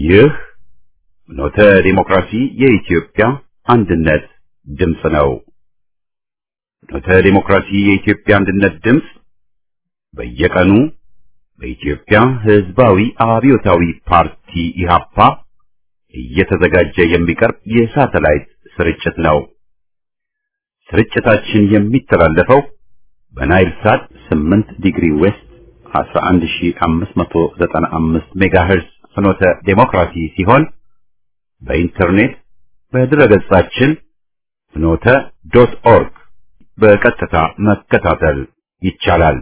ይህ ኖተ ዲሞክራሲ የኢትዮጵያ አንድነት ድምፅ ነው። ኖተ ዲሞክራሲ የኢትዮጵያ አንድነት ድምፅ በየቀኑ በኢትዮጵያ ሕዝባዊ አብዮታዊ ፓርቲ ኢህአፓ እየተዘጋጀ የሚቀርብ የሳተላይት ስርጭት ነው። ስርጭታችን የሚተላለፈው በናይል ሳት 8 ዲግሪ ዌስት 11595 ሜጋሄርዝ ፍኖተ ዴሞክራሲ ሲሆን በኢንተርኔት በድረገጻችን ፍኖተ ዶት ኦርግ በቀጥታ መከታተል ይቻላል።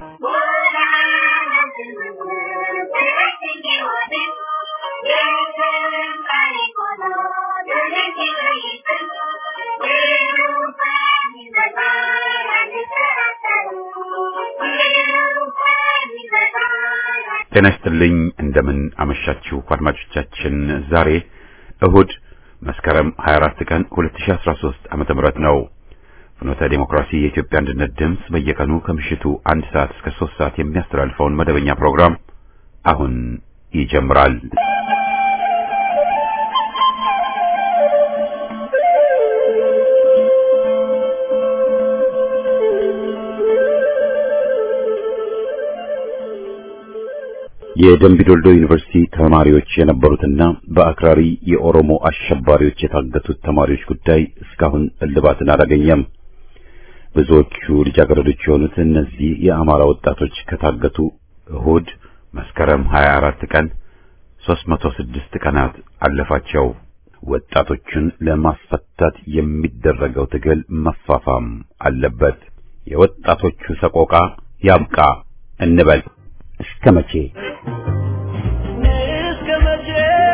ጤና ይስጥልኝ። እንደምን አመሻችሁ አድማጮቻችን። ዛሬ እሁድ መስከረም 24 ቀን 2013 ዓመተ ምህረት ነው። ፍኖተ ዴሞክራሲ የኢትዮጵያ አንድነት ድምፅ በየቀኑ ከምሽቱ አንድ ሰዓት እስከ ሶስት ሰዓት የሚያስተላልፈውን መደበኛ ፕሮግራም አሁን ይጀምራል። የደምቢዶልዶ ዩኒቨርሲቲ ተማሪዎች የነበሩትና በአክራሪ የኦሮሞ አሸባሪዎች የታገቱት ተማሪዎች ጉዳይ እስካሁን እልባትን አላገኘም። ብዙዎቹ ልጃገረዶች የሆኑት እነዚህ የአማራ ወጣቶች ከታገቱ እሁድ መስከረም 24 ቀን 306 ቀናት አለፋቸው። ወጣቶቹን ለማስፈታት የሚደረገው ትግል መፋፋም አለበት። የወጣቶቹ ሰቆቃ ያብቃ እንበል። እስከ መቼ እስከ መቼ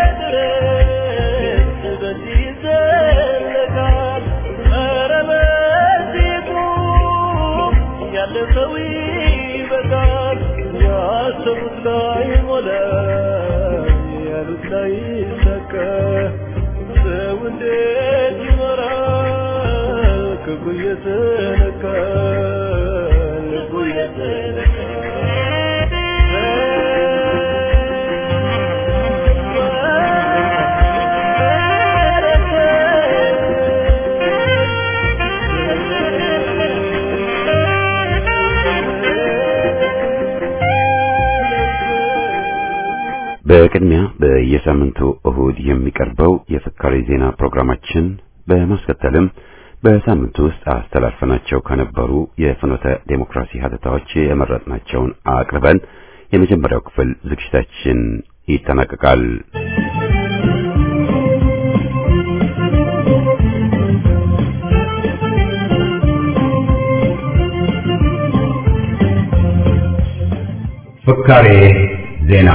ድረስ በዚህ ይዘለቃል? ኧረ በዚሁ ያለ ሰው ይበቃል። ያሰቡት ላይ ሞላ፣ ያሉት ላይ ሰቀ። ሰው እንዴት ይኖራል? ክፉ እየተነካ ልቡ በቅድሚያ በየሳምንቱ እሁድ የሚቀርበው የፍካሬ ዜና ፕሮግራማችን በማስከተልም በሳምንቱ ውስጥ አስተላልፈናቸው ከነበሩ የፍኖተ ዴሞክራሲ ሀተታዎች የመረጥናቸውን አቅርበን የመጀመሪያው ክፍል ዝግጅታችን ይጠናቀቃል። ፍካሬ ዜና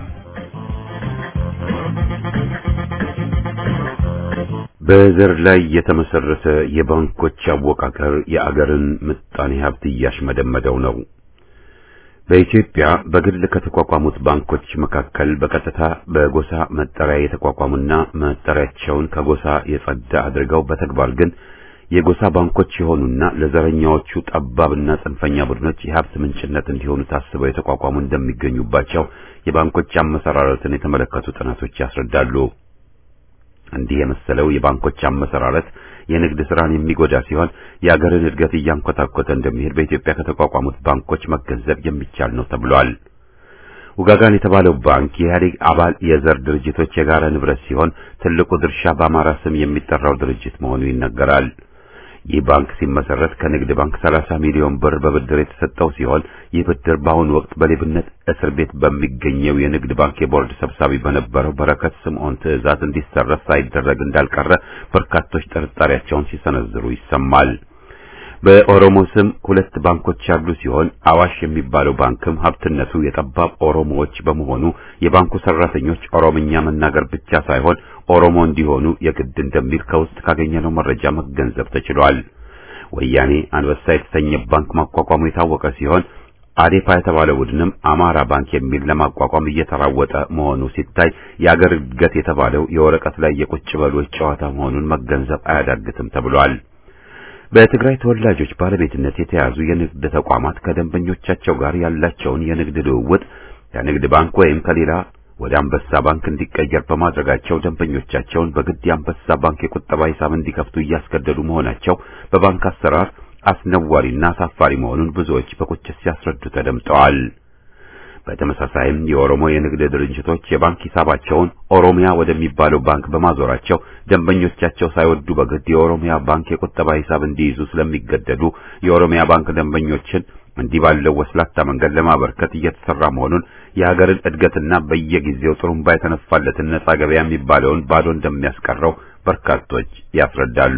በዘር ላይ የተመሰረተ የባንኮች አወቃቀር የአገርን ምጣኔ ሀብት እያሽመደመደው ነው። በኢትዮጵያ በግል ከተቋቋሙት ባንኮች መካከል በቀጥታ በጎሳ መጠሪያ የተቋቋሙና መጠሪያቸውን ከጎሳ የጸዳ አድርገው በተግባር ግን የጎሳ ባንኮች የሆኑና ለዘረኛዎቹ ጠባብና ጽንፈኛ ቡድኖች የሀብት ምንጭነት እንዲሆኑ ታስበው የተቋቋሙ እንደሚገኙባቸው የባንኮች አመሰራረትን የተመለከቱ ጥናቶች ያስረዳሉ። እንዲህ የመሰለው የባንኮች አመሰራረት የንግድ ስራን የሚጎዳ ሲሆን የአገርን እድገት እያንኮታኮተ እንደሚሄድ በኢትዮጵያ ከተቋቋሙት ባንኮች መገንዘብ የሚቻል ነው ተብሏል። ውጋጋን የተባለው ባንክ የኢህአዴግ አባል የዘር ድርጅቶች የጋራ ንብረት ሲሆን ትልቁ ድርሻ በአማራ ስም የሚጠራው ድርጅት መሆኑ ይነገራል። ይህ ባንክ ሲመሰረት ከንግድ ባንክ 30 ሚሊዮን ብር በብድር የተሰጠው ሲሆን ይህ ብድር በአሁኑ ወቅት በሌብነት እስር ቤት በሚገኘው የንግድ ባንክ የቦርድ ሰብሳቢ በነበረው በረከት ስምዖን ትዕዛዝ እንዲሰረዝ ሳይደረግ እንዳልቀረ በርካቶች ጥርጣሬያቸውን ሲሰነዝሩ ይሰማል። በኦሮሞ ስም ሁለት ባንኮች ያሉ ሲሆን አዋሽ የሚባለው ባንክም ሀብትነቱ የጠባብ ኦሮሞዎች በመሆኑ የባንኩ ሰራተኞች ኦሮምኛ መናገር ብቻ ሳይሆን ኦሮሞ እንዲሆኑ የግድ እንደሚል ከውስጥ ካገኘነው መረጃ መገንዘብ ተችሏል። ወያኔ አንበሳ የተሰኘ ባንክ ማቋቋሙ የታወቀ ሲሆን አዴፓ የተባለ ቡድንም አማራ ባንክ የሚል ለማቋቋም እየተራወጠ መሆኑ ሲታይ የአገር እድገት የተባለው የወረቀት ላይ የቁጭ በሎች ጨዋታ መሆኑን መገንዘብ አያዳግትም ተብሏል። በትግራይ ተወላጆች ባለቤትነት የተያዙ የንግድ ተቋማት ከደንበኞቻቸው ጋር ያላቸውን የንግድ ልውውጥ ከንግድ ባንክ ወይም ከሌላ ወደ አንበሳ ባንክ እንዲቀየር በማድረጋቸው ደንበኞቻቸውን በግድ የአንበሳ ባንክ የቁጠባ ሂሳብ እንዲከፍቱ እያስገደዱ መሆናቸው በባንክ አሰራር አስነዋሪና አሳፋሪ መሆኑን ብዙዎች በቁጭት ሲያስረዱ ተደምጠዋል። በተመሳሳይም የኦሮሞ የንግድ ድርጅቶች የባንክ ሂሳባቸውን ኦሮሚያ ወደሚባለው ባንክ በማዞራቸው ደንበኞቻቸው ሳይወዱ በግድ የኦሮሚያ ባንክ የቁጠባ ሂሳብ እንዲይዙ ስለሚገደዱ የኦሮሚያ ባንክ ደንበኞችን እንዲህ ባለው ወስላታ መንገድ ለማበርከት እየተሰራ መሆኑን የሀገርን እድገትና በየጊዜው ጥሩምባ የተነፋለትን ነጻ ገበያ የሚባለውን ባዶ እንደሚያስቀረው በርካቶች ያስረዳሉ።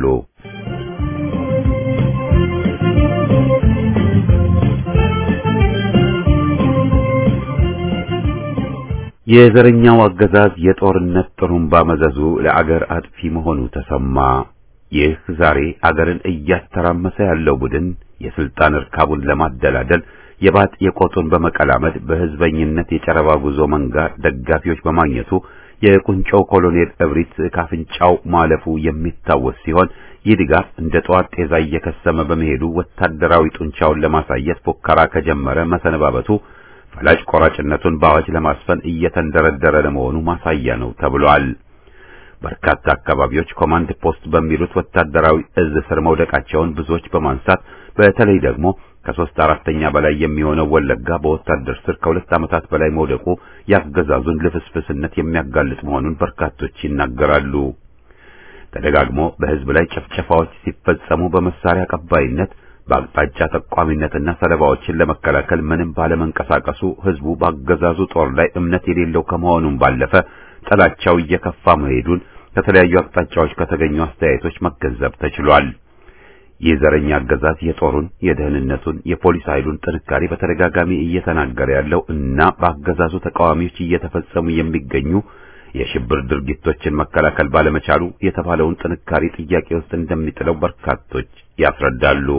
የዘረኛው አገዛዝ የጦርነት ጥሩምባ መዘዙ ለአገር አጥፊ መሆኑ ተሰማ። ይህ ዛሬ አገርን እያተራመሰ ያለው ቡድን የስልጣን እርካቡን ለማደላደል የባጥ የቆጡን በመቀላመድ በህዝበኝነት የጨረባ ጉዞ መንጋ ደጋፊዎች በማግኘቱ የቁንጮው ኮሎኔል እብሪት ካፍንጫው ማለፉ የሚታወስ ሲሆን ይህ ድጋፍ እንደ ጠዋት ጤዛ እየከሰመ በመሄዱ ወታደራዊ ጡንቻውን ለማሳየት ፉከራ ከጀመረ መሰነባበቱ ፈላጭ ቆራጭነቱን በአዋጅ ለማስፈን እየተንደረደረ ለመሆኑ ማሳያ ነው ተብሏል። በርካታ አካባቢዎች ኮማንድ ፖስት በሚሉት ወታደራዊ እዝ ስር መውደቃቸውን ብዙዎች በማንሳት በተለይ ደግሞ ከሶስት አራተኛ በላይ የሚሆነው ወለጋ በወታደር ስር ከሁለት ዓመታት በላይ መውደቁ ያገዛዙን ልፍስፍስነት የሚያጋልጥ መሆኑን በርካቶች ይናገራሉ። ተደጋግሞ በህዝብ ላይ ጭፍጨፋዎች ሲፈጸሙ በመሳሪያ ቀባይነት በአቅጣጫ ጠቋሚነትና ሰለባዎችን ለመከላከል ምንም ባለመንቀሳቀሱ ህዝቡ በአገዛዙ ጦር ላይ እምነት የሌለው ከመሆኑም ባለፈ ጥላቻው እየከፋ መሄዱን ከተለያዩ አቅጣጫዎች ከተገኙ አስተያየቶች መገንዘብ ተችሏል። ይህ ዘረኛ አገዛዝ የጦሩን፣ የደህንነቱን፣ የፖሊስ ኃይሉን ጥንካሬ በተደጋጋሚ እየተናገረ ያለው እና በአገዛዙ ተቃዋሚዎች እየተፈጸሙ የሚገኙ የሽብር ድርጊቶችን መከላከል ባለመቻሉ የተባለውን ጥንካሬ ጥያቄ ውስጥ እንደሚጥለው በርካቶች ያስረዳሉ።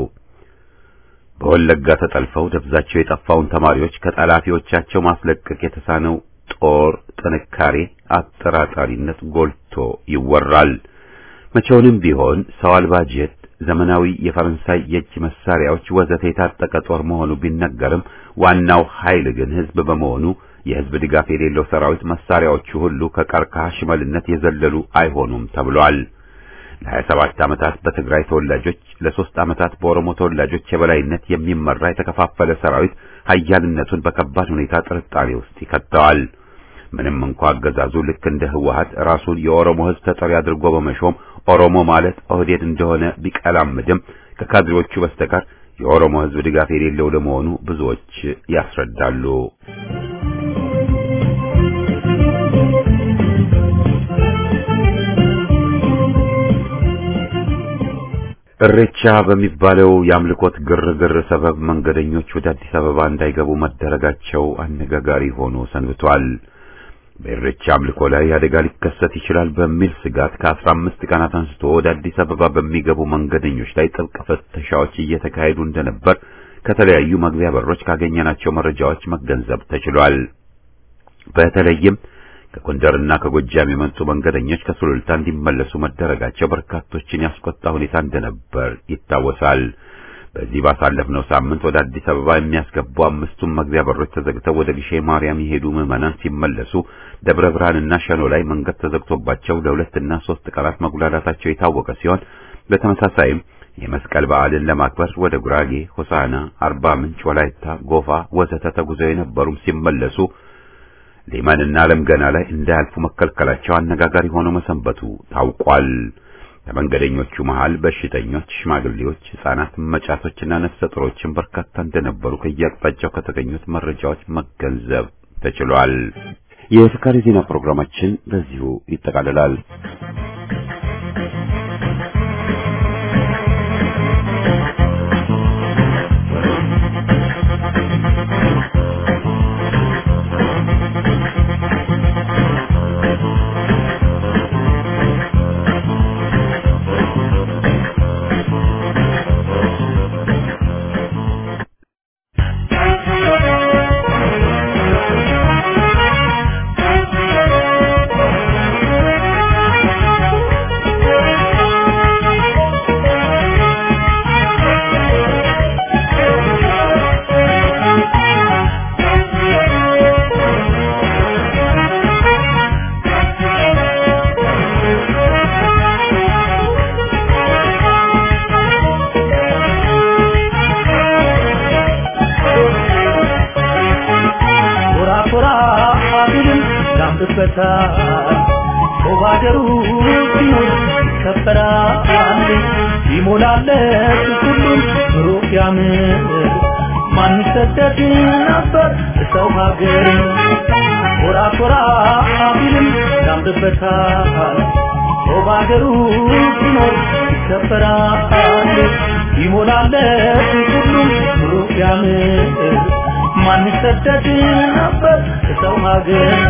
በወለጋ ተጠልፈው ደብዛቸው የጠፋውን ተማሪዎች ከጠላፊዎቻቸው ማስለቀቅ የተሳነው ጦር ጥንካሬ አጠራጣሪነት ጎልቶ ይወራል። መቼውንም ቢሆን ሰው አልባ ጄት፣ ዘመናዊ የፈረንሳይ የእጅ መሳሪያዎች ወዘተ የታጠቀ ጦር መሆኑ ቢነገርም ዋናው ኃይል ግን ህዝብ በመሆኑ የህዝብ ድጋፍ የሌለው ሰራዊት መሳሪያዎቹ ሁሉ ከቀርከሃ ሽመልነት የዘለሉ አይሆኑም ተብሏል። ለሀያ ሰባት ዓመታት በትግራይ ተወላጆች ለሶስት ዓመታት በኦሮሞ ተወላጆች የበላይነት የሚመራ የተከፋፈለ ሰራዊት ኃያልነቱን በከባድ ሁኔታ ጥርጣሬ ውስጥ ይከተዋል። ምንም እንኳ አገዛዙ ልክ እንደ ህወሀት ራሱን የኦሮሞ ህዝብ ተጠሪ አድርጎ በመሾም ኦሮሞ ማለት ኦህዴድ እንደሆነ ቢቀላምድም ከካድሬዎቹ በስተቀር የኦሮሞ ህዝብ ድጋፍ የሌለው ለመሆኑ ብዙዎች ያስረዳሉ። እሬቻ በሚባለው የአምልኮት ግርግር ሰበብ መንገደኞች ወደ አዲስ አበባ እንዳይገቡ መደረጋቸው አነጋጋሪ ሆኖ ሰንብቷል። በእሬቻ አምልኮ ላይ አደጋ ሊከሰት ይችላል በሚል ስጋት ከአስራ አምስት ቀናት አንስቶ ወደ አዲስ አበባ በሚገቡ መንገደኞች ላይ ጥብቅ ፍተሻዎች እየተካሄዱ እንደነበር ከተለያዩ መግቢያ በሮች ካገኘናቸው መረጃዎች መገንዘብ ተችሏል። በተለይም ከጎንደርና ከጎጃም የመጡ መንገደኞች ከሱሉልታ እንዲመለሱ መደረጋቸው በርካቶችን ያስቆጣ ሁኔታ እንደነበር ይታወሳል። በዚህ ባሳለፍነው ሳምንት ወደ አዲስ አበባ የሚያስገቡ አምስቱም መግቢያ በሮች ተዘግተው ወደ ግሼ ማርያም የሄዱ ምዕመናን ሲመለሱ ደብረ ብርሃንና ሸኖ ላይ መንገድ ተዘግቶባቸው ለሁለትና ሶስት ቀናት መጉላላታቸው የታወቀ ሲሆን በተመሳሳይም የመስቀል በዓልን ለማክበር ወደ ጉራጌ፣ ሆሳና፣ አርባ ምንጭ፣ ወላይታ፣ ጎፋ ወዘተ ተጉዘው የነበሩም ሲመለሱ ሊማንና አለም ገና ላይ እንዳያልፉ መከልከላቸው አነጋጋሪ ሆኖ መሰንበቱ ታውቋል። ከመንገደኞቹ መሃል በሽተኞች፣ ሽማግሌዎች፣ ሕፃናት፣ መጫቶችና ነፍሰ ጡሮችን በርካታ እንደነበሩ ከየአቅጣጫው ከተገኙት መረጃዎች መገንዘብ ተችሏል። የፍካሪ ዜና ፕሮግራማችን በዚሁ ይጠቃልላል። Thank you. ያምርበታል በባገሩ ሲኖር ይከበራል ይሞላለት ሁሉም ብሩክ ያምር ማን ይሰደድ ነበር ሰው ሀገር ኮራ ኮራ ቢልም ያምርበታል በባገሩ ሲኖር ይከበራል ይሞላለት ሁሉም ብሩክ ያምር ማን ይሰደድ ነበር ሰው ሀገር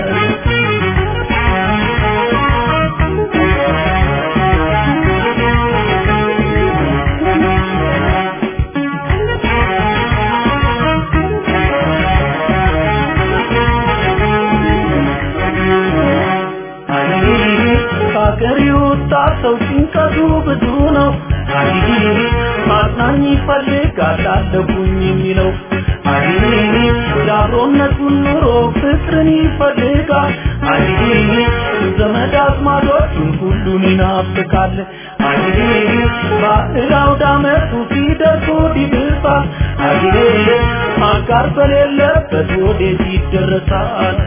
ከሀገር የወጣ ሰው ጭንቀቱ ብዙ ነው። አይ ማጽናኝ ይፈልጋል አለሁኝ የሚለው አይ የአብሮነቱን ኑሮ ፍቅርን ይፈልጋል። አይ ዘመድ አዝማዶቹን ሁሉን ይናፍቃል። አይ ባዕድ አውደ ዓመቱ ሲደርስ ወዲህ ይብሳል። አይ አጋር በሌለበት ወዴት ይደረሳል?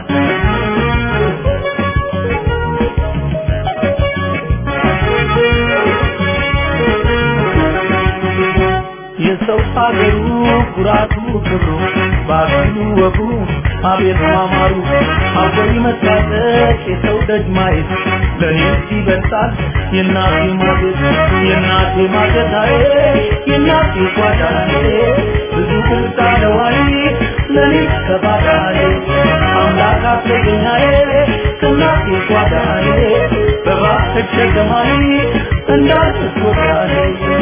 የሰው ሀገሩ ኩራቱ ክብሩ ባህሉ ወጉ አቤት ማማሩ ሀገር መታጠቅ የሰው ደጅ ማየት ለእኔ ይበልጣል የእናቴ ማጀት የእናቴ ማጀታዬ የእናቴ ጓዳዬ ብዙ ግልጽ አለዋይ ለእኔ ከባዳዬ አምላክ አስገኛዬ ከእናቴ ጓዳዬ በባህር ሸገማዬ እንዳትወዳዬ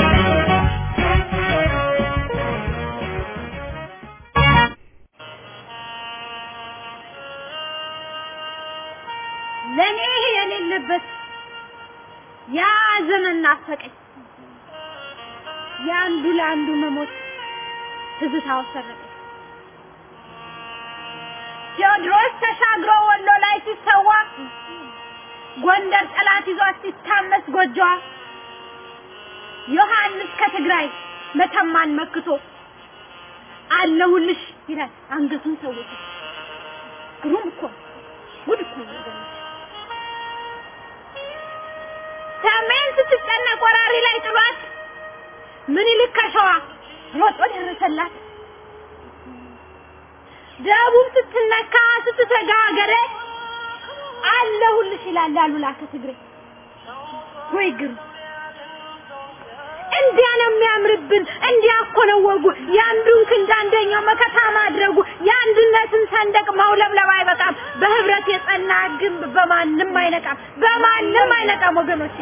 ለኔ ይሄ የሌለበት ያ ዘመን ናፈቀኝ። የአንዱ ለአንዱ መሞት ትዝታው ሰረቀኝ። ቴዎድሮስ ተሻግሮ ወሎ ላይ ሲሰዋ ጎንደር ጠላት ይዟት ሲታመስ ጎጆዋ ዮሐንስ ከትግራይ መተማን መክቶ አለሁልሽ ይላል አንገቱን ሰውቶ ግሩም እኮ ነው። ጉድ እኮ ነው ወገኖች። ሰሜን ስትጨነቅ ወራሪ ላይ ጥሏት ምኒልክ ከሸዋ ሮጦ ደረሰላት። ደቡብ ስትነካ ስትሰጋ ሀገሬ አለሁልሽ ይላል አሉላ ከትግሬ። ወይ ግሩ እንዲያ ነው የሚያምርብን፣ እንዲያ እኮ ነው ወጉ። የአንዱን ክንድ አንደኛው መከታ ማድረጉ፣ የአንድነትን ሰንደቅ ማውለብለብ አይበቃም። በህብረት የጸና ግንብ በማንም አይነቃም፣ በማንም አይነቃም ወገኖቼ።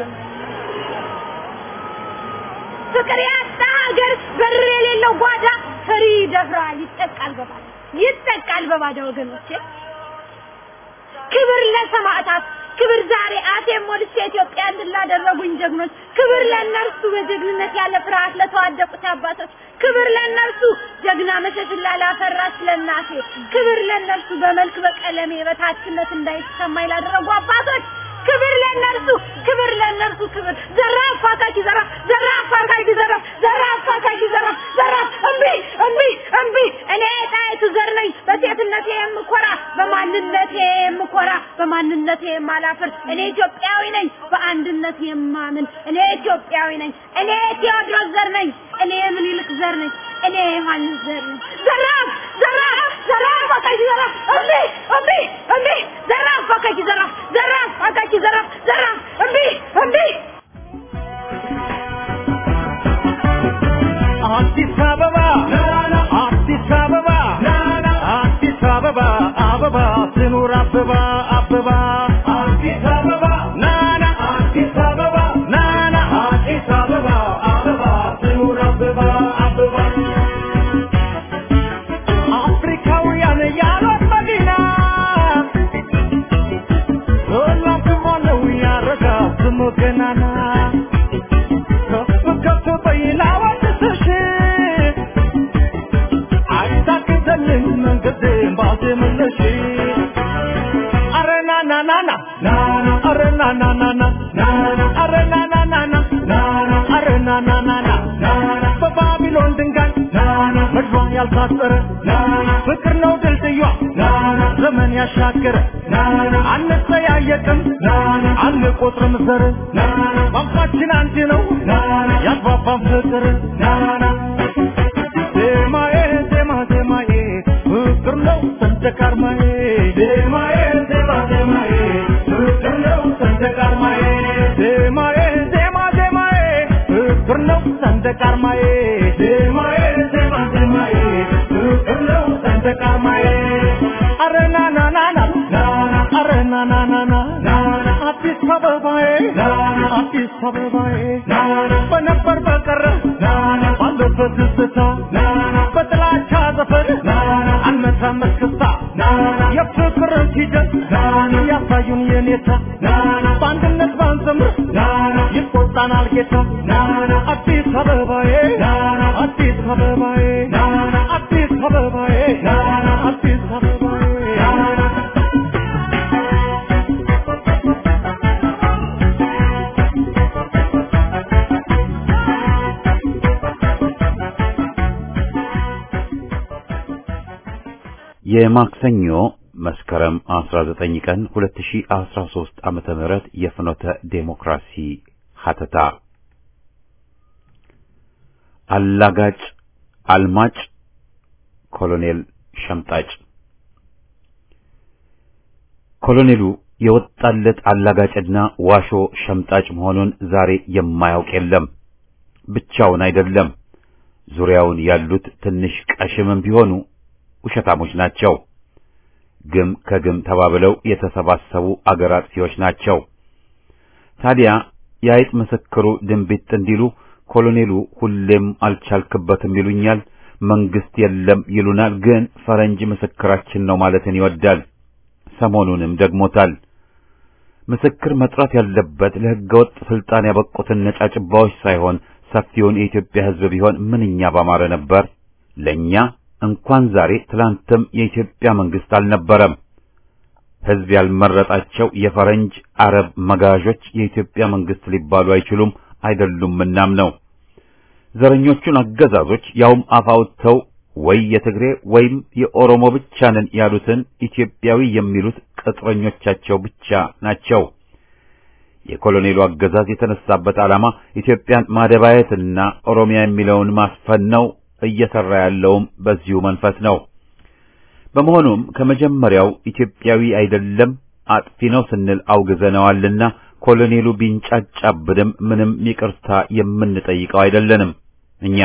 ፍቅር ያጣ ሀገር በር የሌለው ጓዳ ፈሪ ይደፍራል፣ ይጠቃል በባዳ ይጠቃል በባዳ ወገኖቼ። ክብር ለሰማዕታት ክብር ዛሬ አፌን ሞልቼ ኢትዮጵያ እንድላደረጉኝ ጀግኖች ክብር ለእነርሱ በጀግንነት ያለ ፍርሃት ለተዋደቁት አባቶች ክብር ለእነርሱ ጀግና መሸሽላ ላፈራች ለእናቴ ክብር ለእነርሱ በመልክ በቀለሜ በታችነት እንዳይሰማኝ ላደረጉ አባቶች ክብር ለእነርሱ ክብር ለእነርሱ ክብር ዘራፍ አካኪ ዘራፍ ዘራፍ አካኪ ዘራፍ ዘራፍ አካኪ ዘራፍ ዘራፍ እምቢ እምቢ እምቢ እኔ ጣይቱ ዘር ነኝ በሴትነቴ የምኮራ በማንነቴ የምኮራ በማንነቴ የማላፍር እኔ ኢትዮጵያዊ ነኝ በአንድነት የማምን እኔ ኢትዮጵያዊ ነኝ እኔ ቴዎድሮስ ዘር ነኝ እኔ ምኒልክ ዘር ነኝ እኔ ዮሐንስ ዘር ነኝ ዘራፍ ዘራፍ ዘራፍ አካኪ ዘራፍ እምቢ እምቢ እምቢ ዘራፍ አካኪ ዘራፍ ዘራፍ አካኪ ዘራፍ ዘራፍ እምቢ እምቢ አዲስ አበባ አዲስ አበባ አዲስ አበባ አበባ ትኑር አበባ አበባ አዲስ አበባ ናና አዲስ አበባ ናና አዲስ አበባ አበባ ትኑር አበባ አበባ አፍሪካውያን ያሏት መዲና ሁሉም ስሟ ነው ያረጋት ስሙ ገናና ከፍ ከፍ በይ ላወድስሽ አይታክተልኝ መንገዴን ባዜምልሽ አረ ና ና ና ና ና ና አረ ና ና ና ና ና ና አረ ና ና ና ና ና ና አረ ና ና ና ና ና ና በባቢሎን ድንጋይ ና ና መድሯ ያልታጠረ ና ና ፍቅር ነው ድልድዩዋ ና ና ዘመን ዘመን ያሻገረ አንጠያየቅም አንቆጥርም ዘር ቋንቋችን አንድ ነው ያግባባን ፍቅር ዜማዬ ዜማ ዜማዬ ፍቅር ነው ሰንደቅ ዓርማዬ ዜማዬ ዜማ ዜማዬ ፍቅር ነው ሰንደቅ ዓርማዬ ዜማዬ ዜማ ዜማዬ ፍቅር ነው ሰንደቅ ዓርማዬ ዜማዬ ዜማ ዜማዬ ፍቅር ነው ሰንደቅ ዓርማዬ አረ ና ና ና ና አረ ና ና ና ና አዲስ አበባዬ አዲስ አበባዬ በነበር በቀረ ባለበት ትዝታ በጥላቻ ዘፈን አልመታም መስክስታ የፍቅርን ሂደት ያሳዩን የኔታ በአንድነት ባንዘምር ይቆጣናል ጌታ አዲስ አበባዬ አዲስ አበባዬ አዲስ አበባዬ አዲስ አበባዬ የማክሰኞ መስከረም 19 ቀን 2013 ዓመተ ምህረት የፍኖተ ዴሞክራሲ ሀተታ አላጋጭ አልማጭ ኮሎኔል ሸምጣጭ ኮሎኔሉ የወጣለት አላጋጭና ዋሾ ሸምጣጭ መሆኑን ዛሬ የማያውቅ የለም። ብቻውን አይደለም። ዙሪያውን ያሉት ትንሽ ቀሽምም ቢሆኑ ውሸታሞች ናቸው። ግም ከግም ተባብለው የተሰባሰቡ አገር አጥፊዎች ናቸው። ታዲያ የአይጥ ምስክሩ ድንቢጥ እንዲሉ ኮሎኔሉ ሁሌም አልቻልክበትም ይሉኛል፣ መንግስት የለም ይሉናል። ግን ፈረንጅ ምስክራችን ነው ማለትን ይወዳል። ሰሞኑንም ደግሞታል። ምስክር መጥራት ያለበት ለሕገወጥ ስልጣን ያበቁትን ነጫጭባዎች ሳይሆን ሰፊውን የኢትዮጵያ ሕዝብ ቢሆን ምንኛ ባማረ ነበር። ለኛ እንኳን ዛሬ ትላንትም የኢትዮጵያ መንግስት አልነበረም። ሕዝብ ያልመረጣቸው የፈረንጅ አረብ መጋዦች የኢትዮጵያ መንግስት ሊባሉ አይችሉም አይደሉም። እናም ነው ዘረኞቹን አገዛዞች ያውም አፍ አውጥተው ወይ የትግሬ ወይም የኦሮሞ ብቻ ነን ያሉትን ኢትዮጵያዊ የሚሉት ቅጥረኞቻቸው ብቻ ናቸው። የኮሎኔሉ አገዛዝ የተነሳበት ዓላማ ኢትዮጵያን ማደባየትና ኦሮሚያ የሚለውን ማስፈን ነው። እየሰራ ያለውም በዚሁ መንፈስ ነው። በመሆኑም ከመጀመሪያው ኢትዮጵያዊ አይደለም አጥፊ ነው ስንል አውግዘነዋልና ኮሎኔሉ ቢንጫጫብንም ምንም ይቅርታ የምንጠይቀው አይደለንም። እኛ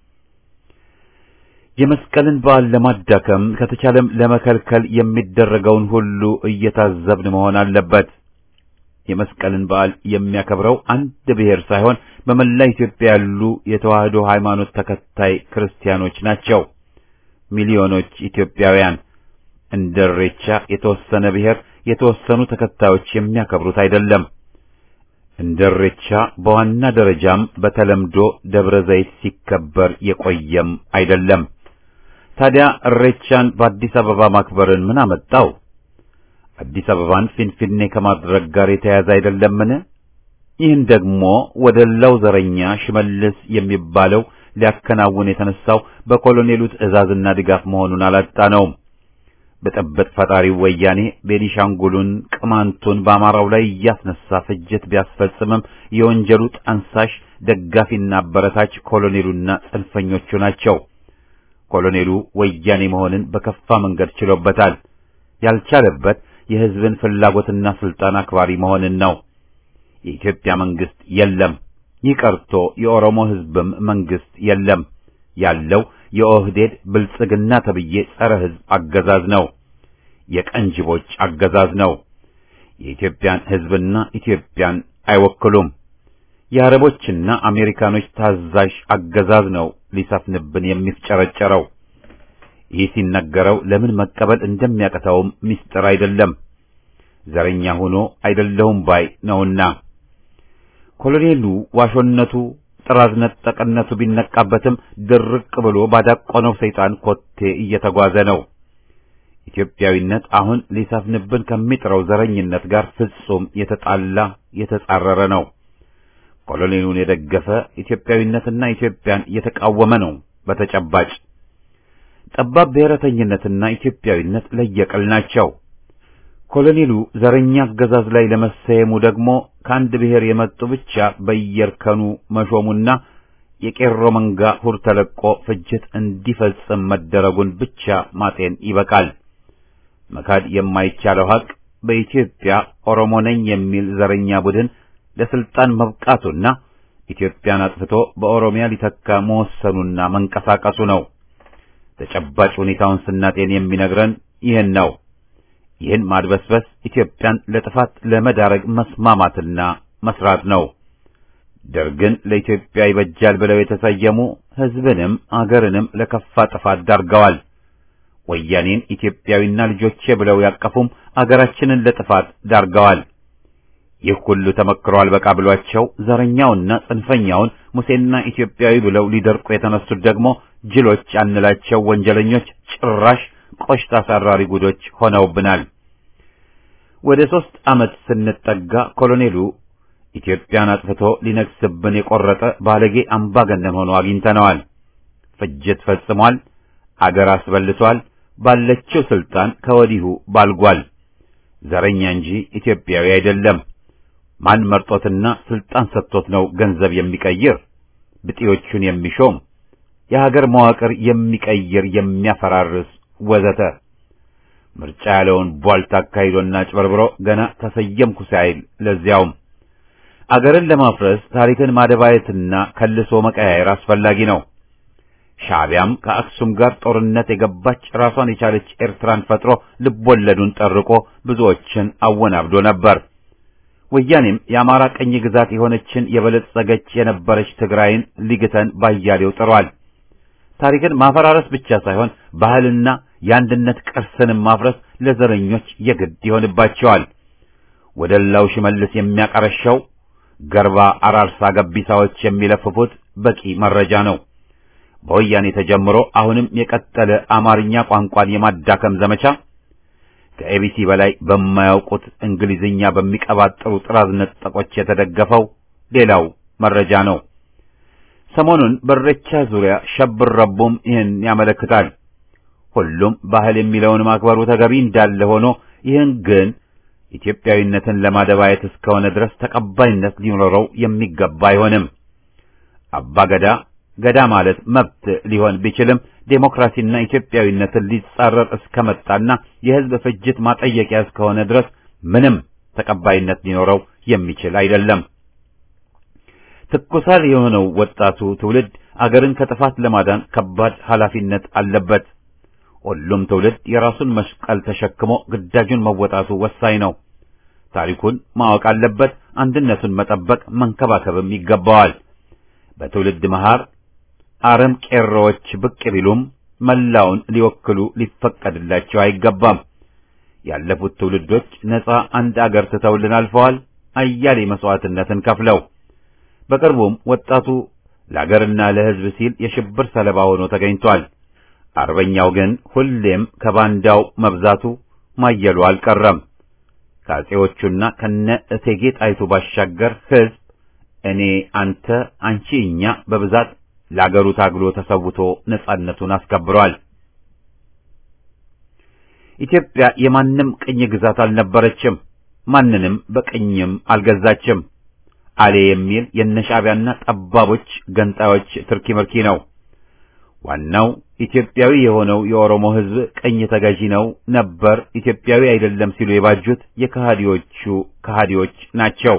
የመስቀልን በዓል ለማዳከም ከተቻለም ለመከልከል የሚደረገውን ሁሉ እየታዘብን መሆን አለበት። የመስቀልን በዓል የሚያከብረው አንድ ብሔር ሳይሆን በመላ ኢትዮጵያ ያሉ የተዋህዶ ሃይማኖት ተከታይ ክርስቲያኖች ናቸው። ሚሊዮኖች ኢትዮጵያውያን እንደ ኢሬቻ የተወሰነ ብሔር የተወሰኑ ተከታዮች የሚያከብሩት አይደለም። እንደ ኢሬቻ በዋና ደረጃም በተለምዶ ደብረ ዘይት ሲከበር የቆየም አይደለም። ታዲያ ኢሬቻን በአዲስ አበባ ማክበርን ምን አመጣው? አዲስ አበባን ፊንፊኔ ከማድረግ ጋር የተያያዘ አይደለምን? ይህን ደግሞ ወደ ላው ዘረኛ ሽመልስ የሚባለው ሊያከናውን የተነሳው በኮሎኔሉ ትዕዛዝና ድጋፍ መሆኑን አላጣነውም። ብጥብጥ ፈጣሪው ወያኔ ቤኒሻንጉሉን፣ ቅማንቱን በአማራው ላይ እያስነሳ ፍጅት ቢያስፈጽምም የወንጀሉ ጠንሳሽ ደጋፊና አበረታች ኮሎኔሉና ጽንፈኞቹ ናቸው። ኮሎኔሉ ወያኔ መሆንን በከፋ መንገድ ችሎበታል። ያልቻለበት የሕዝብን ፍላጎትና ስልጣን አክባሪ መሆንን ነው። የኢትዮጵያ መንግስት የለም። ይህ ቀርቶ የኦሮሞ ሕዝብም መንግስት የለም። ያለው የኦህዴድ ብልጽግና ተብዬ ጸረ ሕዝብ አገዛዝ ነው። የቀንጅቦች አገዛዝ ነው። የኢትዮጵያን ሕዝብና ኢትዮጵያን አይወክሉም። የአረቦችና አሜሪካኖች ታዛዥ አገዛዝ ነው ሊሰፍንብን የሚፍጨረጨረው። ይህ ሲነገረው ለምን መቀበል እንደሚያቀታውም ምስጢር አይደለም። ዘረኛ ሆኖ አይደለሁም ባይ ነውና ኮሎኔሉ ዋሾነቱ ጥራዝ ነጠቅነቱ ቢነቃበትም ድርቅ ብሎ ባዳቆነው ሰይጣን ኮቴ እየተጓዘ ነው። ኢትዮጵያዊነት አሁን ሊሰፍንብን ከሚጥረው ዘረኝነት ጋር ፍጹም የተጣላ የተጻረረ ነው። ኮሎኔሉን የደገፈ ኢትዮጵያዊነትና ኢትዮጵያን የተቃወመ ነው። በተጨባጭ ጠባብ ብሔረተኝነትና ኢትዮጵያዊነት ለየቅል ናቸው። ኮሎኔሉ ዘረኛ አገዛዝ ላይ ለመሰየሙ ደግሞ ከአንድ ብሔር የመጡ ብቻ በየእርከኑ መሾሙና የቄሮ መንጋ ሁር ተለቆ ፍጅት እንዲፈጽም መደረጉን ብቻ ማጤን ይበቃል። መካድ የማይቻለው ሀቅ በኢትዮጵያ ኦሮሞ ነኝ የሚል ዘረኛ ቡድን ለስልጣን መብቃቱና ኢትዮጵያን አጥፍቶ በኦሮሚያ ሊተካ መወሰኑና መንቀሳቀሱ ነው። ተጨባጭ ሁኔታውን ስናጤን የሚነግረን ይህን ነው። ይህን ማድበስበስ ኢትዮጵያን ለጥፋት ለመዳረግ መስማማትና መስራት ነው። ደርግን ለኢትዮጵያ ይበጃል ብለው የተሰየሙ ሕዝብንም አገርንም ለከፋ ጥፋት ዳርገዋል። ወያኔን ኢትዮጵያዊና ልጆቼ ብለው ያቀፉም አገራችንን ለጥፋት ዳርገዋል። ይህ ሁሉ ተመክሮ አልበቃ ብሏቸው ዘረኛውና ጽንፈኛውን ሙሴና ኢትዮጵያዊ ብለው ሊደርቁ የተነሱት ደግሞ ጅሎች አንላቸው ወንጀለኞች ጭራሽ ቆሽት አሳራሪ ጉዶች ሆነውብናል። ወደ ሦስት ዓመት ስንጠጋ ኮሎኔሉ ኢትዮጵያን አጥፍቶ ሊነግስብን የቆረጠ ባለጌ አምባገነን ሆኖ አግኝተነዋል። ፍጅት ፈጽሟል። አገር አስበልቷል። ባለችው ስልጣን ከወዲሁ ባልጓል። ዘረኛ እንጂ ኢትዮጵያዊ አይደለም። ማን መርጦትና ስልጣን ሰጥቶት ነው ገንዘብ የሚቀይር ብጤዎቹን የሚሾም የሀገር መዋቅር የሚቀይር የሚያፈራርስ ወዘተ ምርጫ ያለውን ቧልት አካሂዶና ጭበርብሮ ገና ተሰየምኩ ሳይል ለዚያውም አገርን ለማፍረስ ታሪክን ማደባየትና ከልሶ መቀያየር አስፈላጊ ነው። ሻዕቢያም ከአክሱም ጋር ጦርነት የገባች ራሷን የቻለች ኤርትራን ፈጥሮ ልቦለዱን ጠርቆ ብዙዎችን አወናብዶ ነበር። ወያኔም የአማራ ቀኝ ግዛት የሆነችን የበለጸገች የነበረች ትግራይን ሊግተን ባያሌው ጥሯል። ታሪክን ማፈራረስ ብቻ ሳይሆን ባህልና የአንድነት ቅርስንም ማፍረስ ለዘረኞች የግድ ይሆንባቸዋል። ወደላው ሽመልስ የሚያቀረሸው ገርባ አራርሳ ገቢሳዎች የሚለፍፉት በቂ መረጃ ነው። በወያኔ ተጀምሮ አሁንም የቀጠለ አማርኛ ቋንቋን የማዳከም ዘመቻ ከኤቢሲ በላይ በማያውቁት እንግሊዝኛ በሚቀባጥሩ ጥራዝ ነጠቆች የተደገፈው ሌላው መረጃ ነው። ሰሞኑን በሬቻ ዙሪያ ሸብር ረቡም ይህን ያመለክታል። ሁሉም ባህል የሚለውን ማክበሩ ተገቢ እንዳለ ሆኖ ይህን ግን ኢትዮጵያዊነትን ለማደባየት እስከሆነ ድረስ ተቀባይነት ሊኖረው የሚገባ አይሆንም። አባገዳ ገዳ ማለት መብት ሊሆን ቢችልም ዴሞክራሲና ኢትዮጵያዊነትን ሊጻረር እስከመጣና የሕዝብ ፍጅት ማጠየቂያ እስከሆነ ድረስ ምንም ተቀባይነት ሊኖረው የሚችል አይደለም። ትኩሳል የሆነው ወጣቱ ትውልድ አገርን ከጥፋት ለማዳን ከባድ ኃላፊነት አለበት። ሁሉም ትውልድ የራሱን መስቀል ተሸክሞ ግዳጁን መወጣቱ ወሳኝ ነው። ታሪኩን ማወቅ አለበት። አንድነቱን መጠበቅ መንከባከብም ይገባዋል። በትውልድ መሃር አረም ቄሮዎች ብቅ ቢሉም መላውን ሊወክሉ ሊፈቀድላቸው አይገባም። ያለፉት ትውልዶች ነፃ አንድ አገር ትተውልን አልፈዋል፣ አያሌ መስዋዕትነትን ከፍለው። በቅርቡም ወጣቱ ለአገርና ለሕዝብ ሲል የሽብር ሰለባ ሆኖ ተገኝቷል። አርበኛው ግን ሁሌም ከባንዳው መብዛቱ ማየሉ አልቀረም። ከአፄዎቹና ከነ እቴጌ ጣይቱ ባሻገር ሕዝብ እኔ፣ አንተ፣ አንቺ፣ እኛ በብዛት ለአገሩ ታግሎ ተሰውቶ ነጻነቱን አስከብሯል። ኢትዮጵያ የማንም ቅኝ ግዛት አልነበረችም። ማንንም በቅኝም አልገዛችም። አሌ የሚል የነሻዕቢያና ጠባቦች ገንጣዮች ትርኪ ምርኪ ነው። ዋናው ኢትዮጵያዊ የሆነው የኦሮሞ ሕዝብ ቅኝ ተገዢ ነው ነበር፣ ኢትዮጵያዊ አይደለም ሲሉ የባጁት የከሃዲዎቹ ከሃዲዎች ናቸው።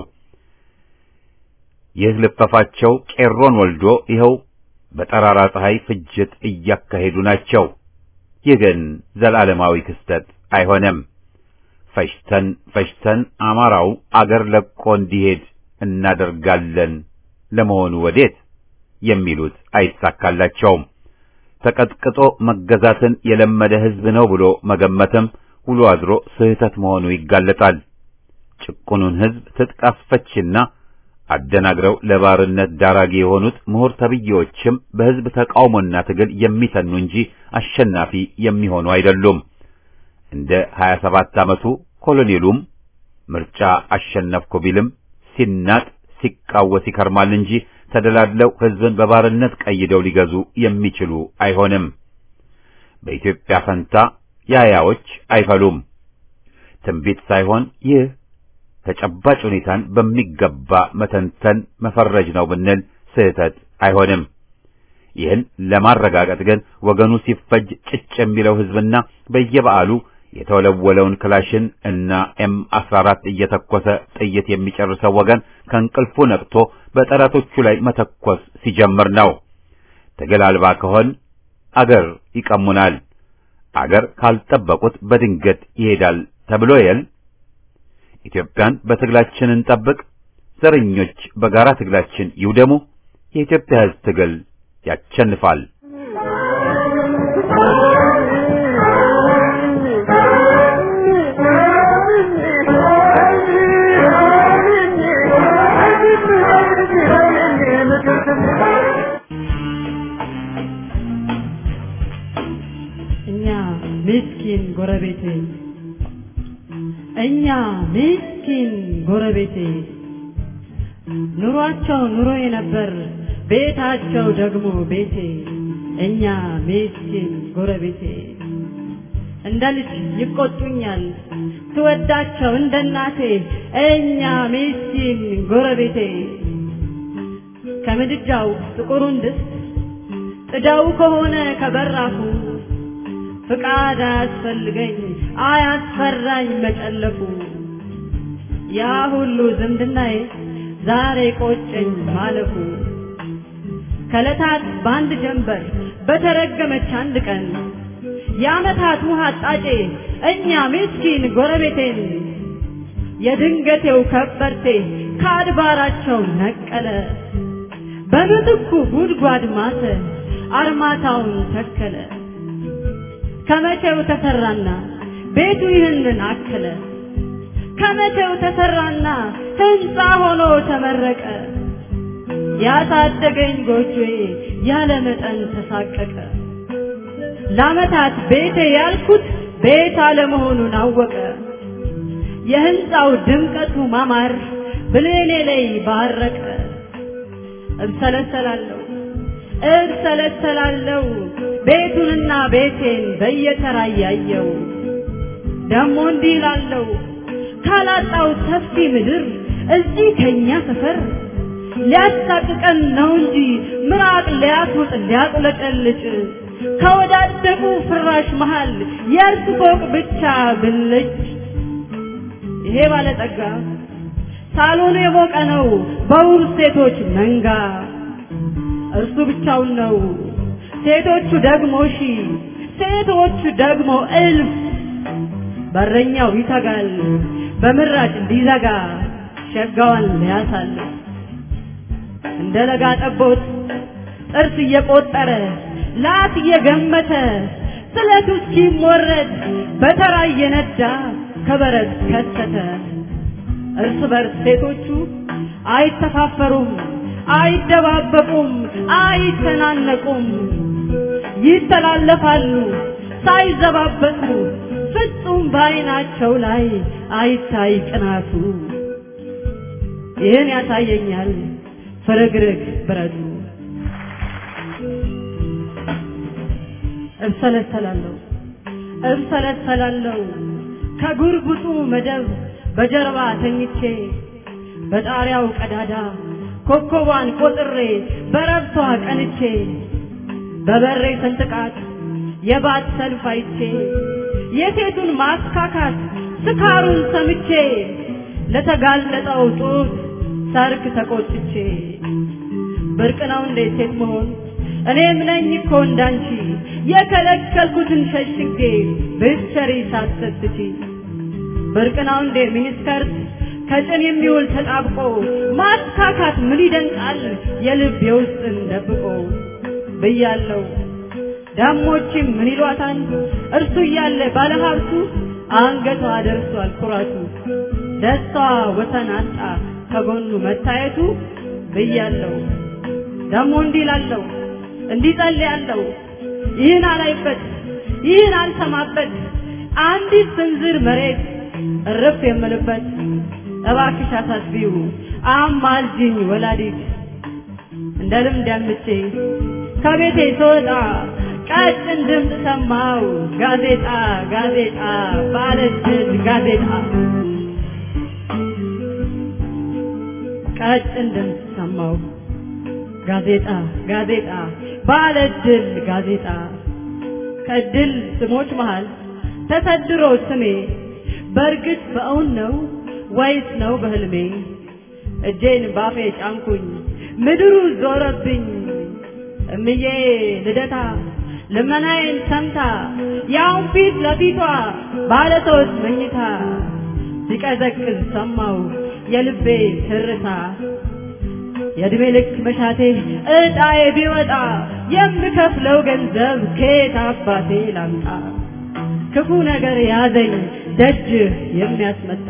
ይህ ልፈፋቸው ቄሮን ወልዶ ይኸው በጠራራ ፀሐይ ፍጅት እያካሄዱ ናቸው። ይህ ግን ዘላለማዊ ክስተት አይሆንም። ፈጅተን ፈጅተን አማራው አገር ለቆ እንዲሄድ እናደርጋለን። ለመሆኑ ወዴት የሚሉት አይሳካላቸውም። ተቀጥቅጦ መገዛትን የለመደ ሕዝብ ነው ብሎ መገመትም ውሎ አድሮ ስህተት መሆኑ ይጋለጣል። ጭቁኑን ሕዝብ ትጥቅ አስፈችና አደናግረው ለባርነት ዳራጊ የሆኑት ምሁር ተብዬዎችም በሕዝብ ተቃውሞና ትግል የሚተኑ እንጂ አሸናፊ የሚሆኑ አይደሉም። እንደ 27 ዓመቱ ኮሎኔሉም ምርጫ አሸነፍኩ ቢልም ሲናጥ ሲቃወስ ይከርማል እንጂ ተደላድለው ሕዝብን በባርነት ቀይደው ሊገዙ የሚችሉ አይሆንም። በኢትዮጵያ ፈንታ ያያዎች አይፈሉም። ትንቢት ሳይሆን ይህ ተጨባጭ ሁኔታን በሚገባ መተንተን መፈረጅ ነው ብንል ስህተት አይሆንም። ይህን ለማረጋገጥ ግን ወገኑ ሲፈጅ ጭጭ የሚለው ህዝብና በየበዓሉ የተወለወለውን ክላሽን እና ኤም 14 እየተኮሰ ጥይት የሚጨርሰው ወገን ከእንቅልፉ ነቅቶ በጠላቶቹ ላይ መተኮስ ሲጀምር ነው። ትግል አልባ ከሆን አገር ይቀሙናል፣ አገር ካልጠበቁት በድንገት ይሄዳል ተብሎ የል ኢትዮጵያን በትግላችን እንጠብቅ፣ ዘረኞች በጋራ ትግላችን ይውደሙ፣ የኢትዮጵያ ህዝብ ትግል ያቸንፋል። እኛ ምስኪን ጎረቤቴ እኛ ምስኪን ጎረቤቴ ኑሯቸው ኑሮዬ ነበር ቤታቸው ደግሞ ቤቴ እኛ ምስኪን ጎረቤቴ እንደ ልጅ ይቆጡኛል ትወዳቸው እንደ እናቴ እኛ ምስኪን ጎረቤቴ ከምድጃው ጥቁሩን ድስት ጥዳው ከሆነ ከበራፉ ፍቃድ አያስፈልገኝ አያስፈራኝ መጨለፉ ያ ሁሉ ዝምድናዬ ዛሬ ቆጨኝ ማለፉ ከለታት በአንድ ጀንበር በተረገመች አንድ ቀን የዓመታት ውሃ አጣጬ እኛ ምስኪን ጎረቤቴን የድንገቴው ከበርቴ ከአድባራቸው ነቀለ በምትኩ ጉድጓድ ማተ አርማታውን ተከለ ከመቼው ተሰራና ቤቱ ይህንን አከለ ከመቼው ተሰራና ህንፃ ሆኖ ተመረቀ ያሳደገኝ ጎጆዬ ያለ መጠን ተሳቀቀ ለዓመታት ቤቴ ያልኩት ቤት አለመሆኑን አወቀ የህንፃው ድምቀቱ ማማር ብሌኔ ላይ ባረቀ እብሰለሰላለሁ እብሰለሰላለሁ ቤቱንና ቤቴን በየተራ እያየው ደሞ እንዲህ እላለሁ ካላጣው ሰፊ ምድር እዚህ ከኛ ሰፈር ሊያሳቅቀን ነው እንጂ ምራቅ ሊያስውጥ ሊያቁለጨልጭ ከወዳደቁ ፍራሽ መሃል የእርስ ፎቅ ብቻ ብልጭ ይሄ ባለጠጋ ሳሎኑ የሞቀ ነው በውብ ሴቶች መንጋ እርሱ ብቻውን ነው ሴቶቹ ደግሞ ሺ ሴቶቹ ደግሞ እልፍ በረኛው ይተጋል በምራጭ እንዲዘጋ ሸጋዋን ሊያሳልፍ እንደ ለጋ ጠቦት ጥርስ እየቆጠረ ላት እየገመተ ስለቱ እስኪሞረድ በተራ እየነዳ ከበረት ከተተ እርስ በርስ ሴቶቹ አይተፋፈሩም አይደባበቁም አይተናነቁም ይተላለፋሉ ሳይዘባበቱ ፍጹም በአይናቸው ላይ አይታይ ቅናቱ ይህን ያሳየኛል ፍርግርግ ብረቱ እብሰለሰላለሁ እብሰለሰላለሁ ከጉርጉጡ መደብ በጀርባ ተኝቼ በጣሪያው ቀዳዳ ኮከቧን ቆጥሬ በረብቷ ቀንቼ በበሬ ሰንጥቃት የባት ሰልፍ አይቼ የሴቱን ማስካካት ስካሩን ሰምቼ ለተጋለጠው ጡት ሰርክ ተቆጥቼ ብርቅ ነው እንዴ ሴት መሆን እኔም ነኝ እኮ እንዳንቺ የከለከልኩትን ሸሽጌ ብትሰሪ ሳትሰስቺ ብርቅ ነው እንዴ ሚኒስከርት ከጭን የሚውል ተጣብቆ ማስካካት ምን ይደንቃል የልብ የውስጥን ደብቆ ብያለው ዳሞችም ምን ይሏታል እርሱ እያለ ባለሀብቱ አንገቷ ደርሷል ኩራቱ ደስታዋ ወሰን አጣ ከጎኑ መታየቱ ብያለው ደሞ እንዲህ ላለው እንዲህ ጸልያለው ይህን አላይበት ይህን አልሰማበት አንዲት ስንዝር መሬት እርፍ የምልበት እባክሽ አሳስቢው አማልጅኝ ወላዲት እንደ ልምድ ያምቼ ከቤቴ ስወጣ ቀጭን ድምፅ ሰማው ጋዜጣ ጋዜጣ ባለድል ጋዜጣ ቀጭን ድምፅ ሰማው ጋዜጣ ጋዜጣ ባለድል ጋዜጣ ከድል ስሞች መሃል ተሰድሮ ስሜ በእርግጥ በእውን ነው ወይስ ነው በህልሜ? እጄን ባፌ ጫንኩኝ ምድሩ ዞረብኝ እምዬ ልደታ ልመናዬን ሰምታ ያውን ፊት ለፊቷ ባለ ሶስት መኝታ ሲቀዘቅዝ ሰማው የልቤ ትርታ የእድሜ ልክ መሻቴ እጣዬ ቢወጣ የምከፍለው ገንዘብ ከየት አባቴ ላምጣ? ክፉ ነገር ያዘኝ ደጅህ የሚያስመጣ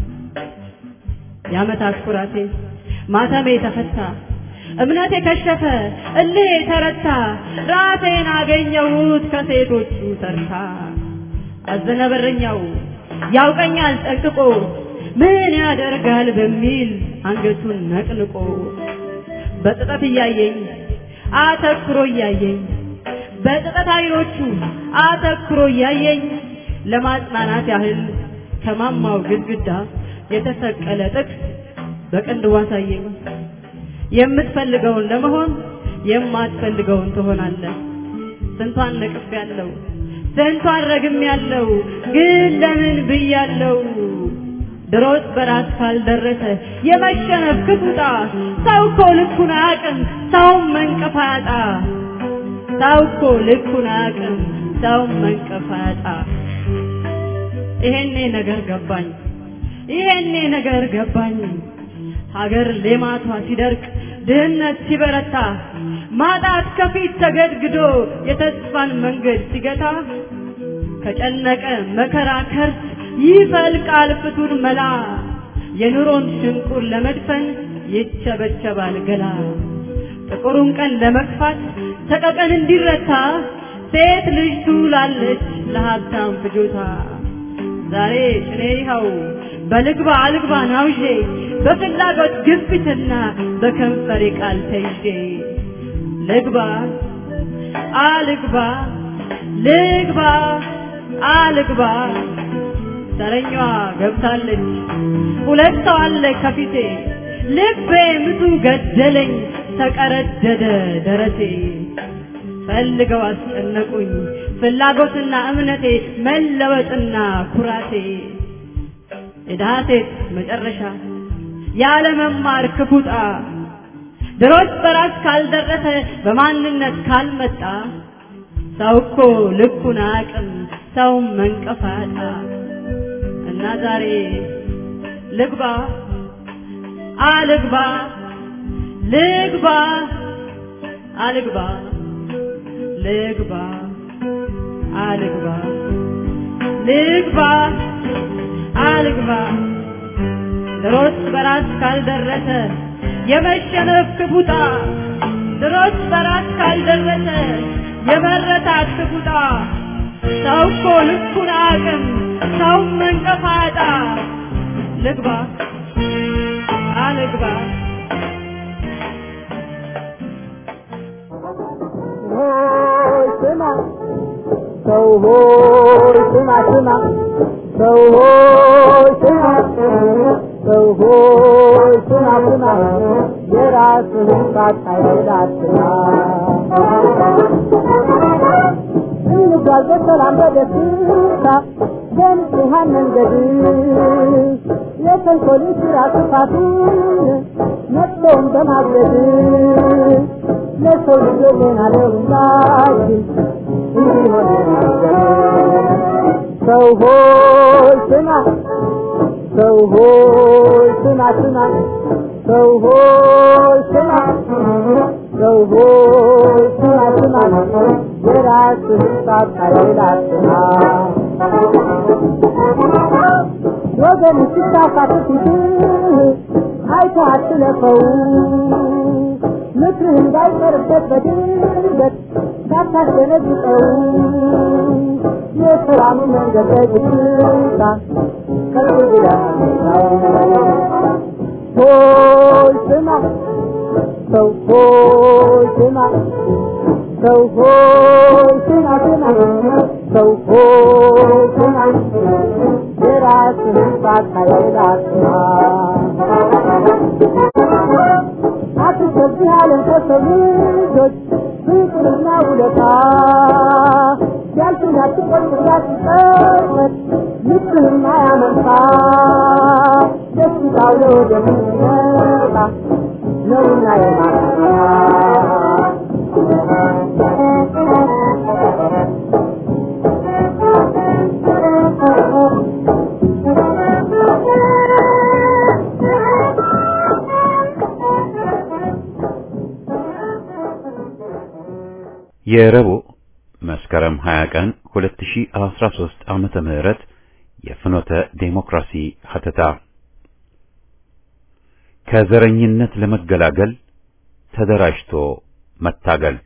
የዓመታት ኩራቴ ማተሜ ተፈታ እምነቴ ከሸፈ እልሄ ተረታ ራሴን አገኘሁት ከሴቶቹ ተርታ አዘነ በረኛው ያውቀኛል ጠንቅቆ ምን ያደርጋል በሚል አንገቱን ነቅንቆ በጥጠት እያየኝ አተኩሮ እያየኝ በጥጠት አይኖቹ አተኩሮ እያየኝ ለማጽናናት ያህል ከማማው ግድግዳ የተሰቀለ ጥቅስ በቅንድቡ አሳየኝ። የምትፈልገውን ለመሆን የማትፈልገውን ትሆናለህ። ስንቷን ነቅፍ ያለው ስንቷን ረግም ያለው ግን ለምን ብያለው? ድሮስ በራስ ካልደረሰ የመሸነፍ ክፉጣ ሰው እኮ ልኩን አያውቅም ሰውም መንቀፍ አያጣ ሰው እኮ ልኩን አያውቅም ሰውም መንቀፍ አያጣ ይሄኔ ነገር ገባኝ ይሄኔ ነገር ገባኝ ሀገር ሌማቷ ሲደርቅ ድህነት ሲበረታ ማጣት ከፊት ተገድግዶ የተስፋን መንገድ ሲገታ ከጨነቀ መከራ ከርስ ይፈልቃል ፍቱን መላ የኑሮን ሽንቁር ለመድፈን ይቸበቸባል ገላ ጥቁሩን ቀን ለመግፋት ሰቀቀን እንዲረታ ሴት ልጅ ትውላለች ለሀብታም ፍጆታ ዛሬ ጭኔ ይኸው በልግባ አልግባ ናውዤ በፍላጎት ግፊትና በከንፈሬ ቃል ተይዤ ልግባ አልግባ ልግባ አልግባ ተረኛዋ ገብታለች ሁለት ሰው አለ ከፊቴ ልቤ ምቱ ገደለኝ ተቀረደደ ደረቴ ፈልገው አስጨነቁኝ ፍላጎትና እምነቴ መለወጥና ኩራቴ የድሃ ሴት መጨረሻ ያለ መማር ክፉጣ ድሮስ በራስ ካልደረሰ በማንነት ካልመጣ ሰው እኮ ልኩን አያውቅም ሰውም መንቀፋጣ እና ዛሬ ልግባ አልግባ ልግባ አልግባ ልግባ አልግባ ልግባ አልግባ ድሮስ በራስ ካልደረሰ የመሸነፍ ክፉጣ ድሮስ በራስ ካልደረሰ የመረታት ክፉጣ ሰው እኮ ልኩን አቅም ሰው መንቀፋጣ ልግባ አልግባ ሆይ ስማ ሰው ሆይ ስማ ስማ ሰው ሆይ ስማ ሰው ሆይ ስማ ስማ የራስህን ሳታይል አትማ እንጓዝ በሰላም በደስታ በንጹሐን መንገድ የተንኮልን ስራ ክፋቱን መጥፎውን በማገድ ለሰው ልጆች ዜና ለሁላችን እንዲሆን ሰው ሆይ ስማ ሰው ሆይ ስማ ስማ ሰው ሆይ ስማ ሰው ሆይ ስማ ስማ የራስህን ሳታይል አትማ ወገን ሲሳሳት ፊትህ አይተህ አትለፈው ምክርህ እንዳይቀርበት በድንገት ሳታስደነግጠው የሰላም መንገድ በግታ ከፍ ብለህ ሆይ ስማ ሰው ሆይ ስማ ሰው ሆይ ስማ ስማ ሰው ሆይ ስማ የራስህን ሳታየው አትስማ አትከብድ ዓለም ከሰው ልጆች ፍቅርና ውለታ ያልፍን ያትቆጥር ያትጠመት ልብህና ያመንታ ደስታው ለወደሚመጣ ነውና የማታ የረቡዕ መስከረም 20 ቀን 2013 ዓመተ ምህረት የፍኖተ ዴሞክራሲ ሀተታ ከዘረኝነት ለመገላገል ተደራጅቶ መታገል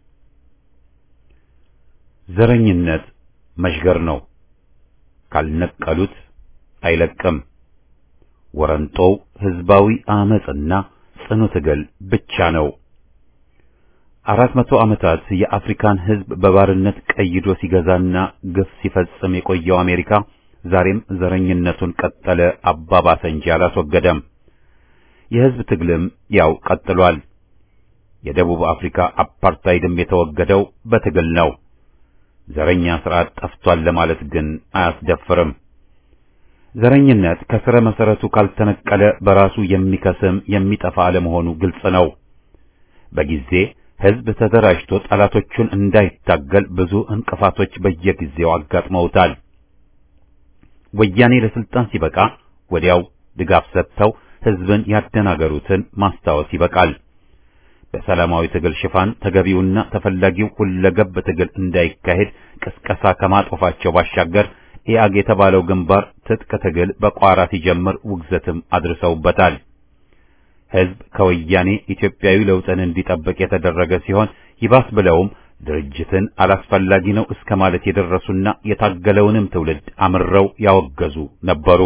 ዘረኝነት መሽገር ነው። ካልነቀሉት አይለቅም። ወረንጦው ህዝባዊ አመጽና ጽኑ ትግል ብቻ ነው። አራት መቶ ዓመታት የአፍሪካን ህዝብ በባርነት ቀይዶ ሲገዛና ግፍ ሲፈጽም የቆየው አሜሪካ ዛሬም ዘረኝነቱን ቀጠለ አባባሰ እንጂ አላስወገደም። የህዝብ ትግልም ያው ቀጥሏል። የደቡብ አፍሪካ አፓርታይድም የተወገደው በትግል ነው። ዘረኛ ስርዓት ጠፍቷል ለማለት ግን አያስደፍርም። ዘረኝነት ከስረ መሰረቱ ካልተነቀለ በራሱ የሚከስም የሚጠፋ አለመሆኑ ግልጽ ነው። በጊዜ ህዝብ ተደራጅቶ ጠላቶቹን እንዳይታገል ብዙ እንቅፋቶች በየጊዜው አጋጥመውታል። ወያኔ ለስልጣን ሲበቃ ወዲያው ድጋፍ ሰጥተው ህዝብን ያደናገሩትን ማስታወስ ይበቃል። በሰላማዊ ትግል ሽፋን ተገቢውና ተፈላጊው ሁለገብ ትግል እንዳይካሄድ ቅስቀሳ ከማጦፋቸው ባሻገር ኢአግ የተባለው ግንባር ትጥቅ ትግል በቋራ ሲጀምር ውግዘትም አድርሰውበታል። ህዝብ ከወያኔ ኢትዮጵያዊ ለውጥን እንዲጠብቅ የተደረገ ሲሆን ይባስ ብለውም ድርጅትን አላስፈላጊ ነው እስከ ማለት የደረሱና የታገለውንም ትውልድ አምረው ያወገዙ ነበሩ።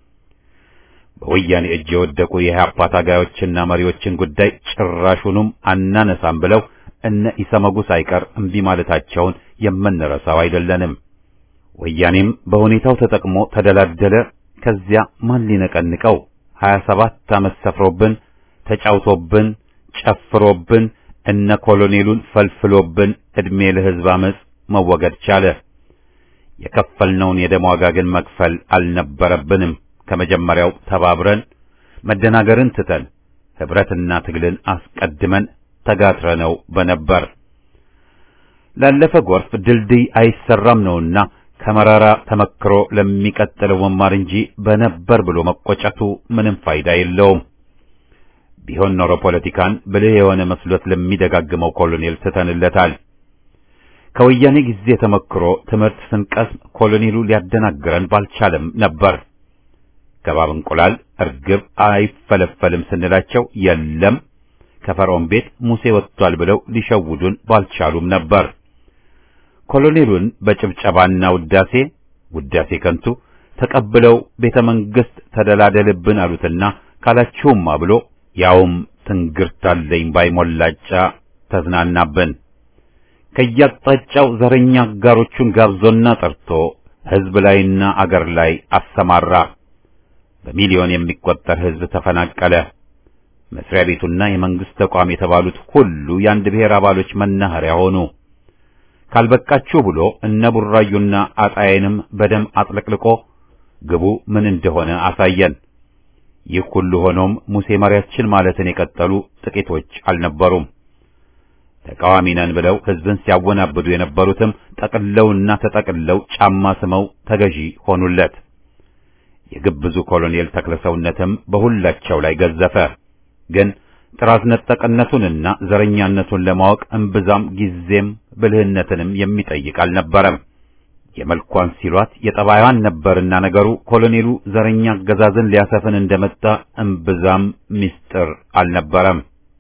በወያኔ እጅ የወደቁ የኢህአፓ ታጋዮችና መሪዎችን ጉዳይ ጭራሹንም አናነሳም ብለው እነ ኢሰመጉ ሳይቀር እምቢ ማለታቸውን የምንረሳው አይደለንም። ወያኔም በሁኔታው ተጠቅሞ ተደላደለ። ከዚያ ማን ሊነቀንቀው? ሀያ ሰባት ዓመት ሰፍሮብን ተጫውቶብን ጨፍሮብን እነ ኮሎኔሉን ፈልፍሎብን ዕድሜ ለሕዝብ አመፅ መወገድ ቻለ። የከፈልነውን የደም ዋጋ ግን መክፈል አልነበረብንም። ከመጀመሪያው ተባብረን መደናገርን ትተን ህብረትና ትግልን አስቀድመን ተጋትረነው በነበር ላለፈ ጎርፍ ድልድይ አይሰራም ነውና ከመራራ ተመክሮ ለሚቀጥለው መማር እንጂ በነበር ብሎ መቆጨቱ ምንም ፋይዳ የለውም። ቢሆን ኖሮ ፖለቲካን ብልህ የሆነ መስሎት ለሚደጋግመው ኮሎኔል ትተንለታል። ከወያኔ ጊዜ ተመክሮ ትምህርት ስንቀስም ኮሎኔሉ ሊያደናግረን ባልቻለም ነበር። ከባብ እንቁላል እርግብ አይፈለፈልም ስንላቸው የለም ከፈርዖን ቤት ሙሴ ወጥቷል ብለው ሊሸውዱን ባልቻሉም ነበር። ኮሎኔሉን በጭብጨባና ውዳሴ ውዳሴ ከንቱ ተቀብለው ቤተ መንግስት ተደላደልብን አሉትና ካላችሁማ ብሎ ያውም ትንግርታለኝ ባይሞላጫ ተዝናናብን። ከያቅጣጫው ዘረኛ አጋሮቹን ጋብዞና ጠርቶ ህዝብ ላይና አገር ላይ አሰማራ። በሚሊዮን የሚቆጠር ህዝብ ተፈናቀለ። መስሪያ ቤቱና የመንግስት ተቋም የተባሉት ሁሉ የአንድ ብሔር አባሎች መናኸሪያ ሆኑ። ካልበቃችሁ ብሎ እነ ቡራዩና አጣዬንም በደም አጥለቅልቆ ግቡ ምን እንደሆነ አሳየን። ይህ ሁሉ ሆኖም ሙሴ መሪያችን ማለትን የቀጠሉ ጥቂቶች አልነበሩም። ተቃዋሚ ነን ብለው ህዝብን ሲያወናብዱ የነበሩትም ጠቅለውና ተጠቅለው ጫማ ስመው ተገዢ ሆኑለት። የግብዙ ኮሎኔል ተክለሰውነትም በሁላቸው ላይ ገዘፈ። ግን ጥራዝ ነጠቅነቱንና ዘረኛነቱን ለማወቅ እምብዛም ጊዜም ብልህነትንም የሚጠይቅ አልነበረም። የመልኳን ሲሏት የጠባይዋን ነበርና ነገሩ ኮሎኔሉ ዘረኛ አገዛዝን ሊያሰፍን እንደመጣ እምብዛም ምስጢር አልነበረም።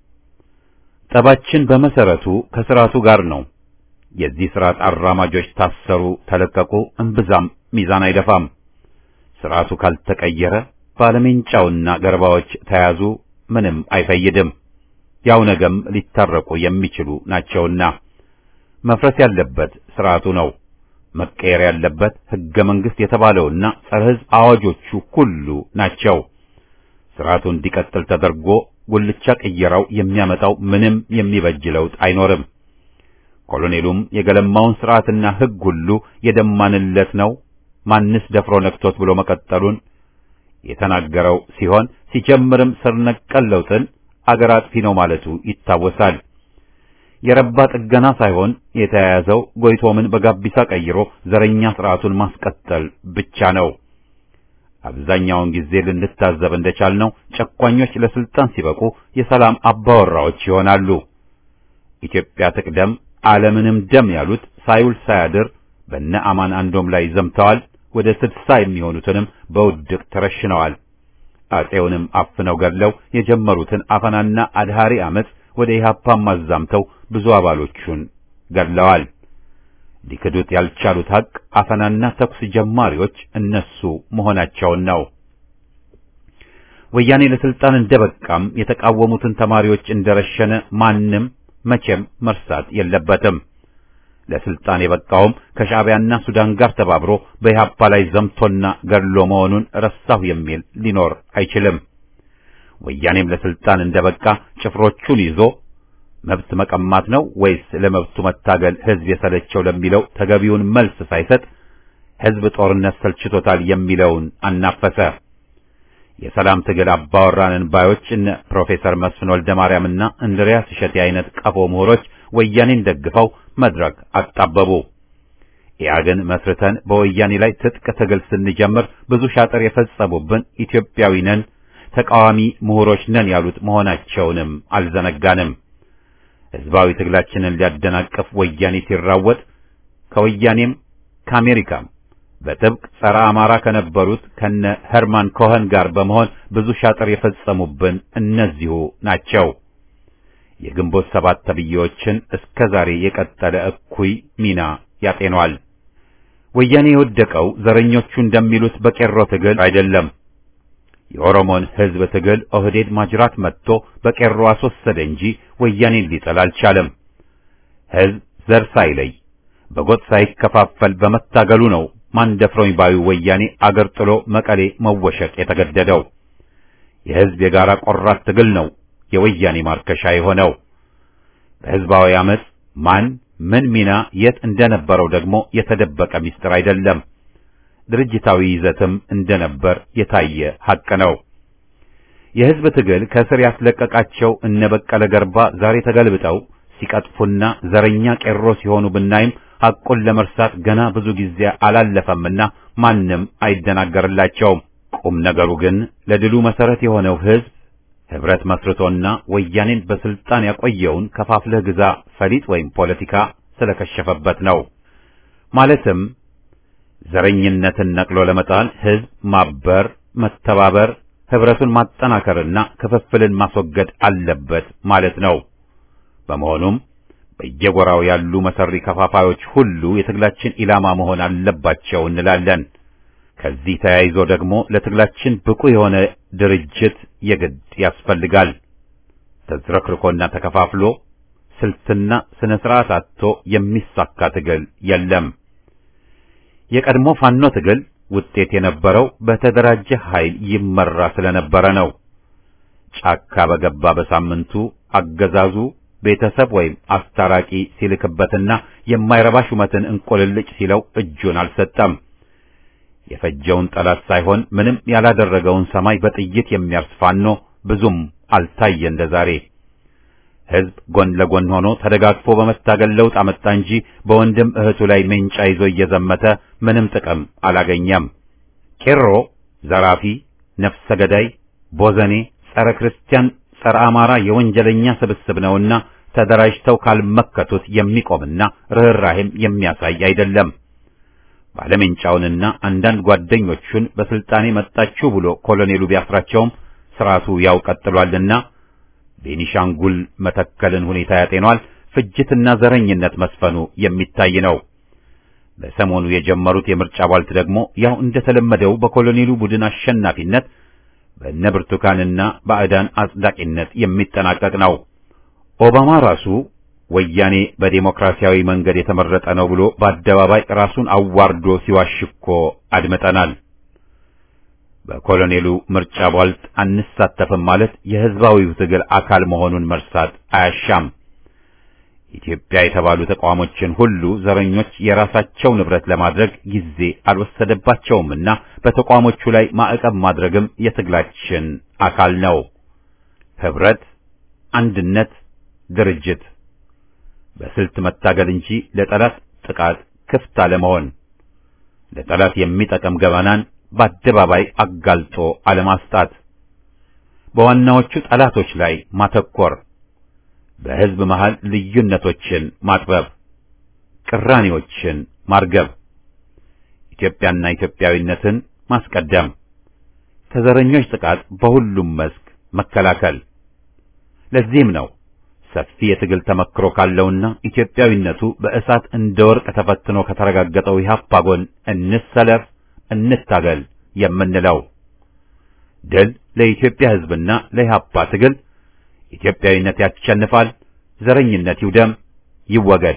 ጠባችን በመሰረቱ ከስርዓቱ ጋር ነው። የዚህ ስርዓት አራማጆች ታሰሩ፣ ተለቀቁ፣ እምብዛም ሚዛን አይደፋም። ስርዓቱ ካልተቀየረ ባለሜንጫውና ገርባዎች ተያዙ፣ ምንም አይፈይድም። ያው ነገም ሊታረቁ የሚችሉ ናቸውና መፍረስ ያለበት ስርዓቱ ነው። መቀየር ያለበት ሕገ መንግሥት የተባለውና ጸረ ሕዝብ አዋጆቹ ሁሉ ናቸው። ስርዓቱ እንዲቀጥል ተደርጎ ጉልቻ ቅየራው የሚያመጣው ምንም የሚበጅ ለውጥ አይኖርም። ኮሎኔሉም የገለማውን ስርዓትና ሕግ ሁሉ የደማንለት ነው ማንስ ደፍሮ ነክቶት ብሎ መቀጠሉን የተናገረው ሲሆን ሲጀምርም ስር ነቀል ለውጥን አገር አጥፊ ነው ማለቱ ይታወሳል። የረባ ጥገና ሳይሆን የተያያዘው ጎይቶምን በጋቢሳ ቀይሮ ዘረኛ ስርዓቱን ማስቀጠል ብቻ ነው። አብዛኛውን ጊዜ ልንታዘብ እንደቻልነው ጨቋኞች ለስልጣን ሲበቁ የሰላም አባወራዎች ይሆናሉ። ኢትዮጵያ ትቅደም ዓለምንም ደም ያሉት ሳይውል ሳያድር በነ አማን አንዶም ላይ ዘምተዋል። ወደ ስድሳ የሚሆኑትንም በውድቅ ተረሽነዋል። አጼውንም አፍነው ገድለው የጀመሩትን አፈናና አድሃሪ አመፅ ወደ ኢህአፓም አዛምተው ብዙ አባሎቹን ገድለዋል። ሊክዱት ያልቻሉት ሀቅ አፈናና ተኩስ ጀማሪዎች እነሱ መሆናቸውን ነው። ወያኔ ለስልጣን እንደበቃም የተቃወሙትን ተማሪዎች እንደረሸነ ማንም መቼም መርሳት የለበትም። ለስልጣን የበቃውም ከሻዕቢያና ሱዳን ጋር ተባብሮ በኢህአፓ ላይ ዘምቶና ገድሎ መሆኑን ረሳሁ የሚል ሊኖር አይችልም። ወያኔም ለስልጣን እንደበቃ ጭፍሮቹን ይዞ መብት መቀማት ነው ወይስ ለመብቱ መታገል ህዝብ የሰለቸው ለሚለው ተገቢውን መልስ ሳይሰጥ ህዝብ ጦርነት ሰልችቶታል የሚለውን አናፈሰ። የሰላም ትግል አባወራንን ባዮች እነ ፕሮፌሰር መስፍን ወልደ ማርያምና እንድሪያስ እሸቴ አይነት ቀፎ ምሁሮች ወያኔን ደግፈው መድረክ አጣበቡ። ኢያግን መስርተን በወያኔ ላይ ትጥቅ ትግል ስንጀምር ብዙ ሻጥር የፈጸሙብን ኢትዮጵያዊ ነን፣ ተቃዋሚ ምሁሮች ነን ያሉት መሆናቸውንም አልዘነጋንም። ህዝባዊ ትግላችንን ሊያደናቅፍ ወያኔ ሲራወጥ ከወያኔም ከአሜሪካም በጥብቅ ጸረ አማራ ከነበሩት ከነ ሄርማን ኮኸን ጋር በመሆን ብዙ ሻጥር የፈጸሙብን እነዚሁ ናቸው። የግንቦት ሰባት ተብዬዎችን እስከ ዛሬ የቀጠለ እኩይ ሚና ያጤኗል። ወያኔ የወደቀው ዘረኞቹ እንደሚሉት በቄሮ ትግል አይደለም። የኦሮሞን ህዝብ ትግል ኦህዴድ ማጅራት መጥቶ በቄሮ አስወሰደ እንጂ ወያኔን ሊጠል አልቻለም። ህዝብ ዘር ሳይለይ በጎጥ ሳይከፋፈል በመታገሉ ነው ማን ደፍሮኝ ባዩ ወያኔ አገር ጥሎ መቀሌ መወሸቅ የተገደደው። የህዝብ የጋራ ቆራት ትግል ነው የወያኔ ማርከሻ የሆነው። በህዝባዊ አመፅ ማን ምን ሚና የት እንደነበረው ደግሞ የተደበቀ ምስጢር አይደለም። ድርጅታዊ ይዘትም እንደነበር የታየ ሐቅ ነው። የህዝብ ትግል ከስር ያስለቀቃቸው እነ በቀለ ገርባ ዛሬ ተገልብጠው ሲቀጥፉና ዘረኛ ቄሮ ሲሆኑ ብናይም ሐቁን ለመርሳት ገና ብዙ ጊዜ አላለፈምና ማንም አይደናገርላቸውም። ቁም ነገሩ ግን ለድሉ መሰረት የሆነው ህዝብ ህብረት መስርቶና ወያኔን በስልጣን ያቆየውን ከፋፍለህ ግዛ ፈሊጥ ወይም ፖለቲካ ስለከሸፈበት ነው። ማለትም ዘረኝነትን ነቅሎ ለመጣል ህዝብ ማበር፣ መተባበር፣ ህብረቱን ማጠናከርና ክፍፍልን ማስወገድ አለበት ማለት ነው። በመሆኑም በየጎራው ያሉ መሰሪ ከፋፋዮች ሁሉ የትግላችን ኢላማ መሆን አለባቸው እንላለን። ከዚህ ተያይዞ ደግሞ ለትግላችን ብቁ የሆነ ድርጅት የግድ ያስፈልጋል። ተዝረክርኮና ተከፋፍሎ ስልትና ስነ ስርዓት አጥቶ የሚሳካ ትግል የለም። የቀድሞ ፋኖ ትግል ውጤት የነበረው በተደራጀ ኃይል ይመራ ስለነበረ ነው። ጫካ በገባ በሳምንቱ አገዛዙ ቤተሰብ ወይም አስታራቂ ሲልክበትና የማይረባ ሹመትን እንቆልልጭ ሲለው እጁን አልሰጠም። የፈጀውን ጠላት ሳይሆን ምንም ያላደረገውን ሰማይ በጥይት የሚያርስ ፋኖ ብዙም አልታየ እንደ ዛሬ። ህዝብ ጎን ለጎን ሆኖ ተደጋግፎ በመታገል ለውጥ አመጣ እንጂ በወንድም እህቱ ላይ ሜንጫ ይዞ እየዘመተ ምንም ጥቅም አላገኘም። ቄሮ ዘራፊ፣ ነፍሰ ገዳይ፣ ቦዘኔ፣ ጸረ ክርስቲያን፣ ጸረ አማራ የወንጀለኛ ስብስብ ነውና ተደራጅተው ካልመከቱት የሚቆምና ርኅራሄም የሚያሳይ አይደለም። ባለሜንጫውንና አንዳንድ ጓደኞቹን በስልጣኔ መጣችሁ ብሎ ኮሎኔሉ ቢያስራቸውም ስርዓቱ ያው ቀጥሏልና ቤኒሻንጉል መተከልን ሁኔታ ያጤኗል። ፍጅትና ዘረኝነት መስፈኑ የሚታይ ነው። በሰሞኑ የጀመሩት የምርጫ ቧልት ደግሞ ያው እንደተለመደው በኮሎኔሉ ቡድን አሸናፊነት በእነ ብርቱካንና ባዕዳን አጽዳቂነት የሚጠናቀቅ ነው። ኦባማ ራሱ ወያኔ በዴሞክራሲያዊ መንገድ የተመረጠ ነው ብሎ በአደባባይ ራሱን አዋርዶ ሲዋሽኮ አድምጠናል። በኮሎኔሉ ምርጫ ቧልት አንሳተፍም ማለት የህዝባዊው ትግል አካል መሆኑን መርሳት አያሻም። ኢትዮጵያ የተባሉ ተቋሞችን ሁሉ ዘረኞች የራሳቸው ንብረት ለማድረግ ጊዜ አልወሰደባቸውምና በተቋሞቹ ላይ ማዕቀብ ማድረግም የትግላችን አካል ነው። ህብረት፣ አንድነት፣ ድርጅት በስልት መታገል እንጂ ለጠላት ጥቃት ክፍት አለመሆን፣ ለጠላት የሚጠቅም ገበናን በአደባባይ አጋልጦ አለማስጣት፣ በዋናዎቹ ጠላቶች ላይ ማተኮር፣ በህዝብ መሃል ልዩነቶችን ማጥበብ፣ ቅራኔዎችን ማርገብ፣ ኢትዮጵያና ኢትዮጵያዊነትን ማስቀደም፣ ከዘረኞች ጥቃት በሁሉም መስክ መከላከል። ለዚህም ነው ሰፊ የትግል ተመክሮ ካለውና ኢትዮጵያዊነቱ በእሳት እንደ ወርቅ ተፈትኖ ከተረጋገጠው ኢህአፓ ጎን እንሰለፍ፣ እንታገል የምንለው። ድል ለኢትዮጵያ ህዝብና ለኢህአፓ ትግል። ኢትዮጵያዊነት ያሸንፋል። ዘረኝነት ይውደም፣ ይወገድ።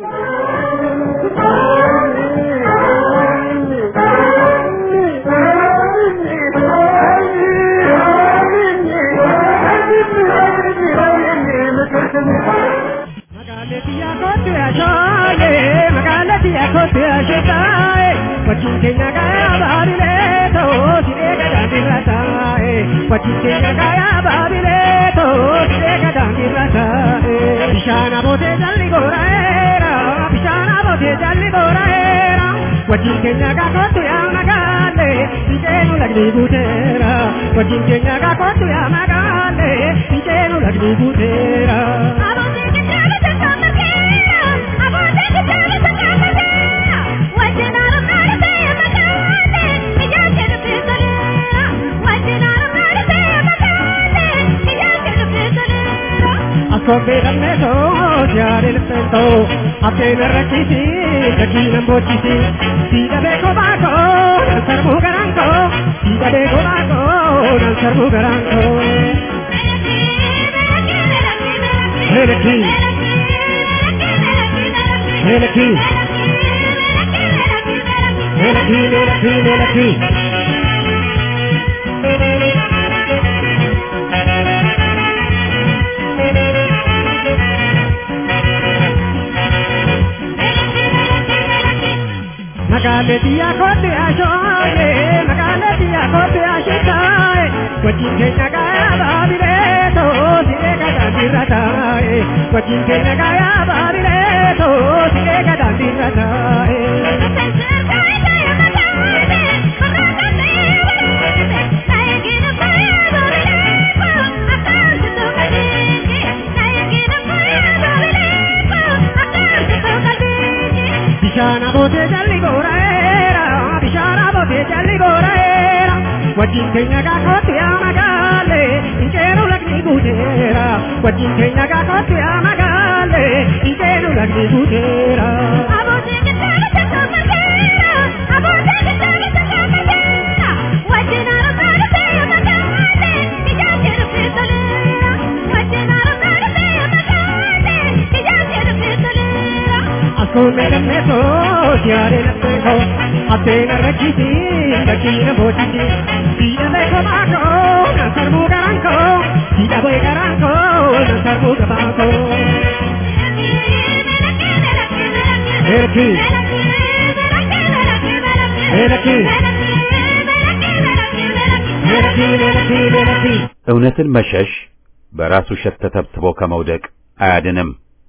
Bishana bote jalli goraera, bishana bote jalli goraera. Wajjin keenya gaakottu yaa magaale, biqeenu lagni guuteera. Wajjin keenya gaakottu yaa magaale, biqeenu lagni guuteera. Akobe damne to, jaare lefento, apena rakisi, kakina mbochisi. Sida beko bako, nansar mugaranko, sida beko bako, nansar mugaranko. Meleki, meleki, meleki, meleki, meleki. Magale dia kote ashoye, magale dia kote ashitaye. Wajin kenya gaya babile to, sire kada dirataye. Wajin kenya gaya babile to, sire kada dirataye. Bishana bote jalli goraera, bishana bote jalli goraera. Wajin kenya ga kote amagale, inkeru lagni gutera. Wajin kenya ga kote amagale, inkeru lagni gutera. Ascolme da me to, siare la peko, appena rakisi, dakina botisi. Sida beko bako, nansar mugaranko, sida boy garanko, nansar mugabako. Meleki, meleki, meleki, meleki, meleki. እውነትን መሸሽ በራሱ ሸት ተተብትቦ ከመውደቅ አያድንም።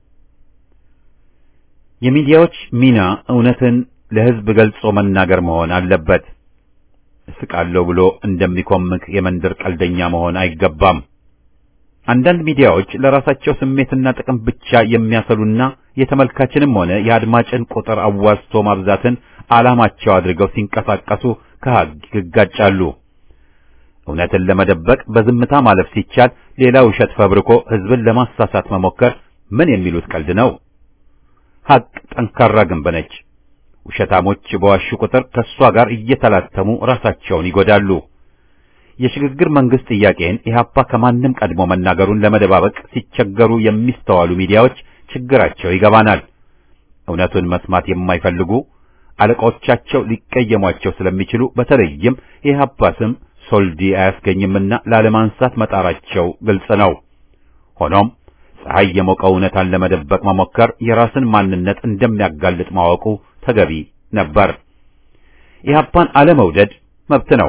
የሚዲያዎች ሚና እውነትን ለሕዝብ ገልጾ መናገር መሆን አለበት። እስቃለሁ ብሎ እንደሚኮምክ የመንደር ቀልደኛ መሆን አይገባም። አንዳንድ ሚዲያዎች ለራሳቸው ስሜትና ጥቅም ብቻ የሚያሰሉና የተመልካችንም ሆነ የአድማጭን ቁጥር አዋዝቶ ማብዛትን ዓላማቸው አድርገው ሲንቀሳቀሱ ከሕግ ይጋጫሉ። እውነትን ለመደበቅ በዝምታ ማለፍ ሲቻል ሌላ ውሸት ፈብርኮ ሕዝብን ለማሳሳት መሞከር ምን የሚሉት ቀልድ ነው? ሐቅ ጠንካራ ግንብ ነች። ውሸታሞች በዋሹ ቁጥር ከእሷ ጋር እየተላተሙ ራሳቸውን ይጎዳሉ። የሽግግር መንግስት ጥያቄን ኢህአፓ ከማንም ቀድሞ መናገሩን ለመደባበቅ ሲቸገሩ የሚስተዋሉ ሚዲያዎች ችግራቸው ይገባናል። እውነቱን መስማት የማይፈልጉ አለቆቻቸው ሊቀየሟቸው ስለሚችሉ በተለይም የኢህአፓ ስም ሶልዲ አያስገኝምና ላለማንሳት መጣራቸው ግልጽ ነው። ሆኖም ፀሐይ የሞቀው እውነታን ለመደበቅ መሞከር የራስን ማንነት እንደሚያጋልጥ ማወቁ ተገቢ ነበር። ኢህአፓን አለመውደድ መብት ነው።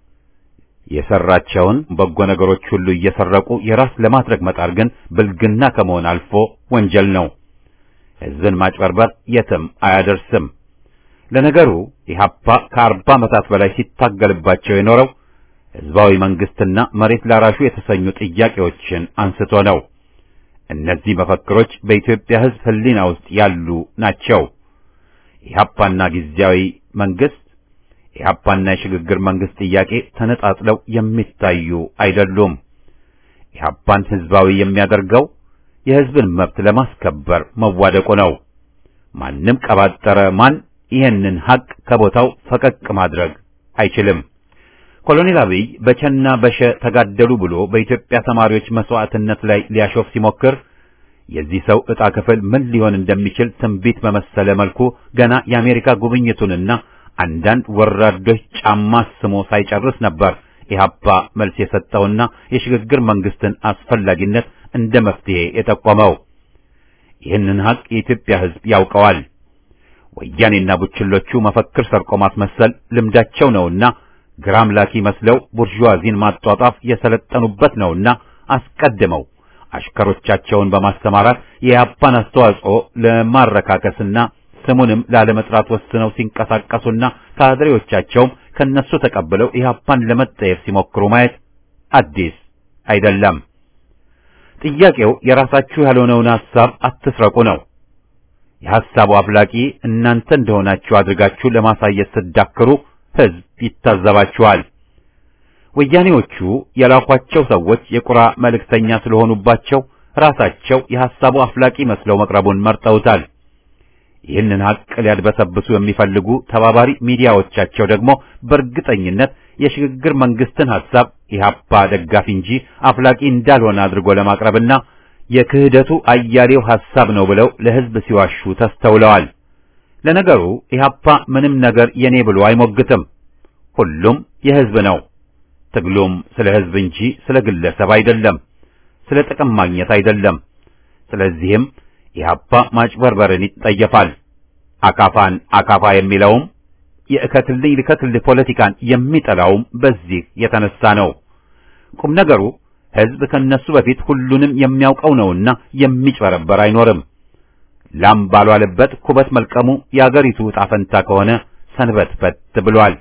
የሰራቸውን በጎ ነገሮች ሁሉ እየሰረቁ የራስ ለማድረግ መጣር ግን ብልግና ከመሆን አልፎ ወንጀል ነው። ሕዝብን ማጭበርበር የትም አያደርስም። ለነገሩ ኢህአፓ ከአርባ ዓመታት በላይ ሲታገልባቸው የኖረው ሕዝባዊ መንግስትና መሬት ላራሹ የተሰኙ ጥያቄዎችን አንስቶ ነው። እነዚህ መፈክሮች በኢትዮጵያ ሕዝብ ሕሊና ውስጥ ያሉ ናቸው። ኢህአፓና ጊዜያዊ መንግስት ኢህአፓና የሽግግር መንግስት ጥያቄ ተነጣጥለው የሚታዩ አይደሉም። ኢህአፓን ህዝባዊ የሚያደርገው የህዝብን መብት ለማስከበር መዋደቁ ነው። ማንም ቀባጠረ ማን ይህንን ሀቅ ከቦታው ፈቀቅ ማድረግ አይችልም። ኮሎኔል አብይ በቸና በሸ ተጋደሉ ብሎ በኢትዮጵያ ተማሪዎች መስዋዕትነት ላይ ሊያሾፍ ሲሞክር የዚህ ሰው ዕጣ ክፍል ምን ሊሆን እንደሚችል ትንቢት በመሰለ መልኩ ገና የአሜሪካ ጉብኝቱንና አንዳንድ ወራዶች ጫማ ስሞ ሳይጨርስ ነበር ኢህአፓ መልስ የሰጠውና የሽግግር መንግስትን አስፈላጊነት እንደ መፍትሄ የጠቆመው። ይህንን ሀቅ የኢትዮጵያ ህዝብ ያውቀዋል። ወያኔና ቡችሎቹ መፈክር ሰርቆ ማስመሰል ልምዳቸው ነውና ግራም ላኪ መስለው ቡርዥዋዚን ማጧጣፍ የሰለጠኑበት ነውና አስቀድመው አሽከሮቻቸውን በማስተማራት የኢህአፓን አስተዋጽኦ ለማረካከስና ስሙንም ላለመጥራት ወስነው ሲንቀሳቀሱና ካድሬዎቻቸውም ከነሱ ተቀብለው ኢህአፓን ለመጠየፍ ሲሞክሩ ማየት አዲስ አይደለም። ጥያቄው የራሳችሁ ያልሆነውን ሐሳብ አትስረቁ ነው። የሐሳቡ አፍላቂ እናንተ እንደሆናችሁ አድርጋችሁ ለማሳየት ስትዳክሩ ህዝብ ይታዘባችኋል። ወያኔዎቹ የላኳቸው ሰዎች የቁራ መልእክተኛ ስለሆኑባቸው ራሳቸው የሐሳቡ አፍላቂ መስለው መቅረቡን መርጠውታል። ይህንን ሀቅ ሊያድበሰብሱ የሚፈልጉ ተባባሪ ሚዲያዎቻቸው ደግሞ በእርግጠኝነት የሽግግር መንግስትን ሐሳብ ኢህአፓ ደጋፊ እንጂ አፍላቂ እንዳልሆነ አድርጎ ለማቅረብና የክህደቱ አያሌው ሐሳብ ነው ብለው ለህዝብ ሲዋሹ ተስተውለዋል። ለነገሩ ኢህአፓ ምንም ነገር የኔ ብሎ አይሞግትም። ሁሉም የህዝብ ነው። ትግሉም ስለ ህዝብ እንጂ ስለ ግለሰብ አይደለም፣ ስለ ጥቅም ማግኘት አይደለም። ስለዚህም ኢህአፓ ማጭበርበርን ይጠየፋል። አካፋን አካፋ የሚለውም የእከትልኝ ልከትልህ ፖለቲካን የሚጠላውም በዚህ የተነሳ ነው። ቁም ነገሩ ህዝብ ከነሱ በፊት ሁሉንም የሚያውቀው ነውና የሚጭበረበር አይኖርም። ላም ባልዋለበት ኩበት መልቀሙ የአገሪቱ ዕጣ ፈንታ ከሆነ ሰንበትበት ብሏል።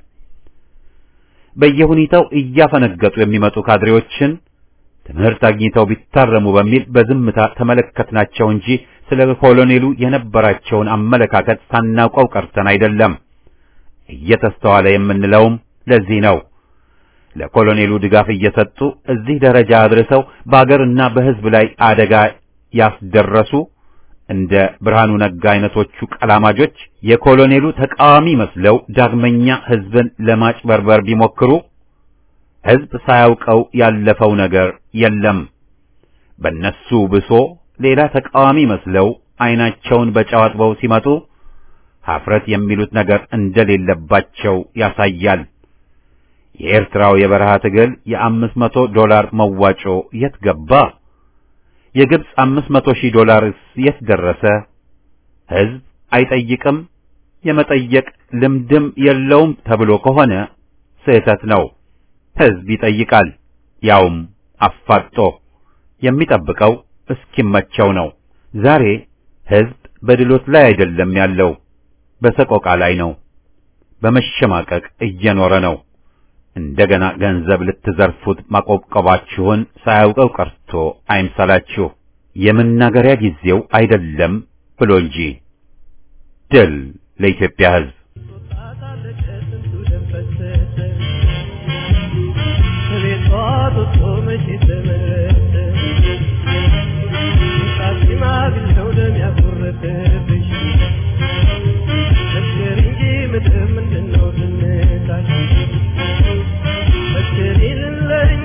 በየሁኔታው እያፈነገጡ የሚመጡ ካድሬዎችን ትምህርት አግኝተው ቢታረሙ በሚል በዝምታ ተመለከትናቸው እንጂ ስለ ኮሎኔሉ የነበራቸውን አመለካከት ሳናውቀው ቀርተን አይደለም። እየተስተዋለ የምንለውም ለዚህ ነው። ለኮሎኔሉ ድጋፍ እየሰጡ እዚህ ደረጃ አድርሰው በአገርና በህዝብ ላይ አደጋ ያስደረሱ እንደ ብርሃኑ ነጋ አይነቶቹ ቀላማጆች የኮሎኔሉ ተቃዋሚ መስለው ዳግመኛ ህዝብን ለማጭበርበር ቢሞክሩ ህዝብ ሳያውቀው ያለፈው ነገር የለም። በነሱ ብሶ ሌላ ተቃዋሚ መስለው አይናቸውን በጨው አጥበው ሲመጡ ሀፍረት የሚሉት ነገር እንደሌለባቸው ያሳያል። የኤርትራው የበረሃ ትግል የአምስት መቶ ዶላር መዋጮ የት ገባ? የግብፅ አምስት መቶ ሺህ ዶላርስ የት ደረሰ? ህዝብ አይጠይቅም፣ የመጠየቅ ልምድም የለውም ተብሎ ከሆነ ስህተት ነው። ህዝብ ይጠይቃል፣ ያውም አፋጦ የሚጠብቀው እስኪመቸው ነው። ዛሬ ህዝብ በድሎት ላይ አይደለም ያለው፣ በሰቆቃ ላይ ነው። በመሸማቀቅ እየኖረ ነው። እንደገና ገንዘብ ልትዘርፉት ማቆብቆባችሁን ሳያውቀው ቀርቶ አይምሰላችሁ። የመናገሪያ ጊዜው አይደለም ብሎ እንጂ። ድል ለኢትዮጵያ ህዝብ!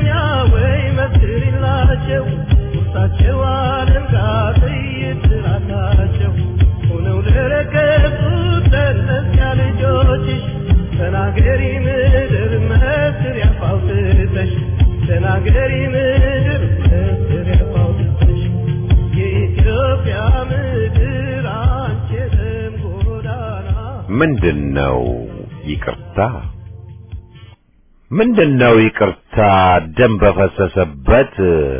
Thank you. ተናገሪ ምድር መስሪያ ፋውትተሽ ተናገሪ ምድር መስሪያ ፋውትተሽ የኢትዮጵያ ምድር አንቺ የደም ጎዳና ምንድነው ይቅርታ? ምንድነው ይቅርታ? ደም በፈሰሰበት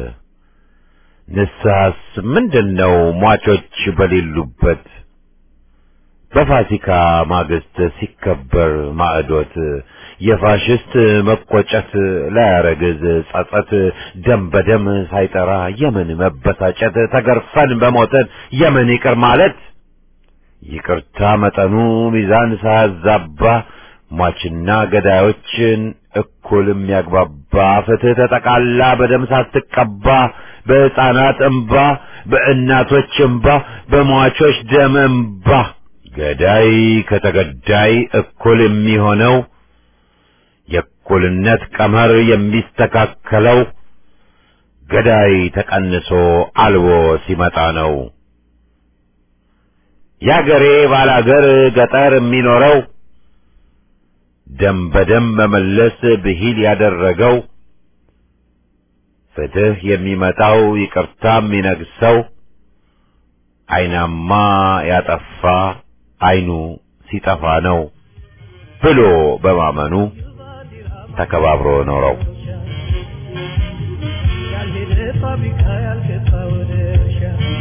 ንስሐስ ምንድነው ሟቾች በሌሉበት በፋሲካ ማግስት ሲከበር ማዕዶት የፋሽስት መቆጨት ላያረግዝ ጸጸት ደም በደም ሳይጠራ የምን መበሳጨት ተገርፈን በሞተን የምን ይቅር ማለት ይቅርታ መጠኑ ሚዛን ሳያዛባ ሟችና ገዳዮችን እኩል የሚያግባባ ፍትህ ተጠቃላ በደም ሳትቀባ በሕፃናት እምባ በእናቶች እምባ በሟቾች ደም እምባ ገዳይ ከተገዳይ እኩል የሚሆነው የእኩልነት ቀመር የሚስተካከለው ገዳይ ተቀንሶ አልቦ ሲመጣ ነው። ያገሬ ባላገር ገጠር የሚኖረው ደም በደም መመለስ ብሂል ያደረገው ፍትህ የሚመጣው ይቅርታ የሚነግሰው አይናማ ያጠፋ አይኑ ሲጠፋ ነው ብሎ በማመኑ ተከባብሮ ኖረው ያልሄደ ፋብሪካ ያልገባ ወደ እርሻ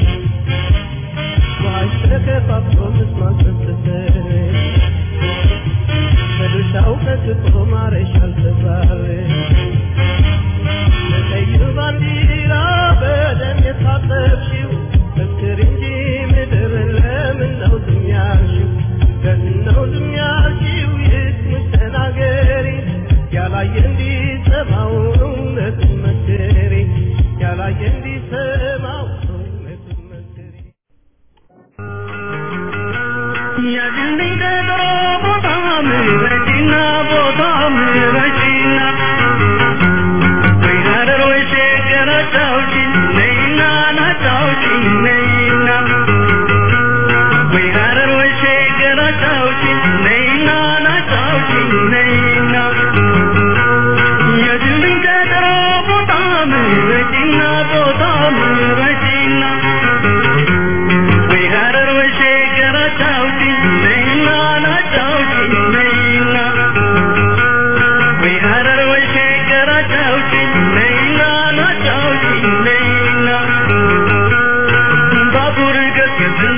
ውሃሽ ተከፋፍሎ ምስማር ፈሰሰ በድርሻው ቀጥቶ ማረሻ አልተባለ በቀይ ባንዲራ በደም የታጠብሽው መስክር እንጂ ምድር ለምን ነው ዝም ያልሽው? ለምን ነው ዝም ያልሽው? ይስሙሽ ተናገሪ ያላየ እንዲሰማው እውነቱን መስክሪ ያላየ እንዲሰማው እውነቱን መስክሪ ያድልኝ ቀጠሮ ቦታ ምረጪና ቦታ ምረጪና ወይ ሀረር ወይ ሸገር አጫውቺኝ ነይና ናጫውቺኝ ነይና ወይ ሀረር ወይ ሸገር አጫውቺኝ ነይና ናጫውቺኝ ነይና ያድልኝ ቀጠሮ ቦታ ምረጪና ቦታ ምረጪና ወይ ሀረር ወይ ሸገር አጫውቺኝ ነይና ናጫውቺኝ ነይና ወይ ሀረር ወይ ሸገር አጫውቺኝ ነይና ናጫውቺኝ ነይና ባቡር ገስግስና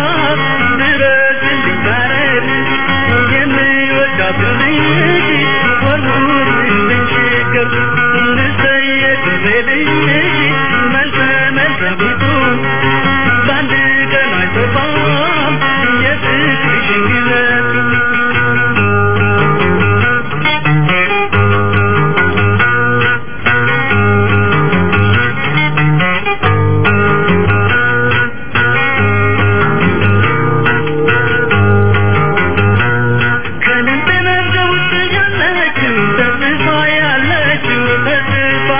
ድረስልኝ ሀረር የምወዳት ልጅ ወርውርልኝ ሸገር እንሰየቅ ልጅ መልሰ መልሰ ቢቱ በአንድ ቀን አይጠፋም የፍቅርሽን ግለት ከልብ መዝገብ ውስጥ ያለችው ተስፋ ያለችው ተስፋ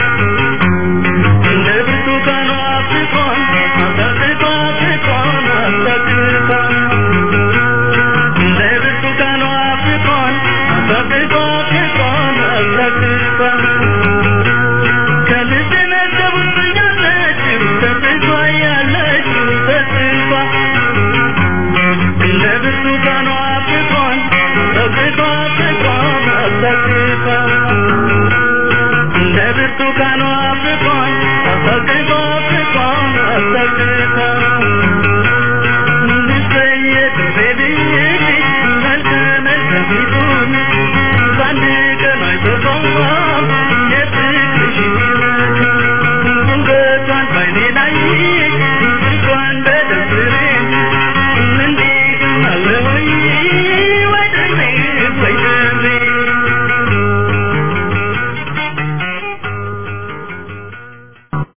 እንደ ብርቱካኗ ፍቅሯን አሳጥቷ ፍቅሯን አሳጥቷ እንደ ብርቱካኗ ፍቅሯን አሳጥቷ ፍቅሯን አሳጥቷ ከልብ መዝገብ ውስጥ ያለችው ተስፋ ያለችው ተስፋ እንደ ብርቱካኗ ፍቅሯን አሳጥቷ ፍቅሯን አሳጥቷ እንደ ብርቱካኗ ፍቅሯን አሳጥቷ ፍቅሯን አሳጥቷ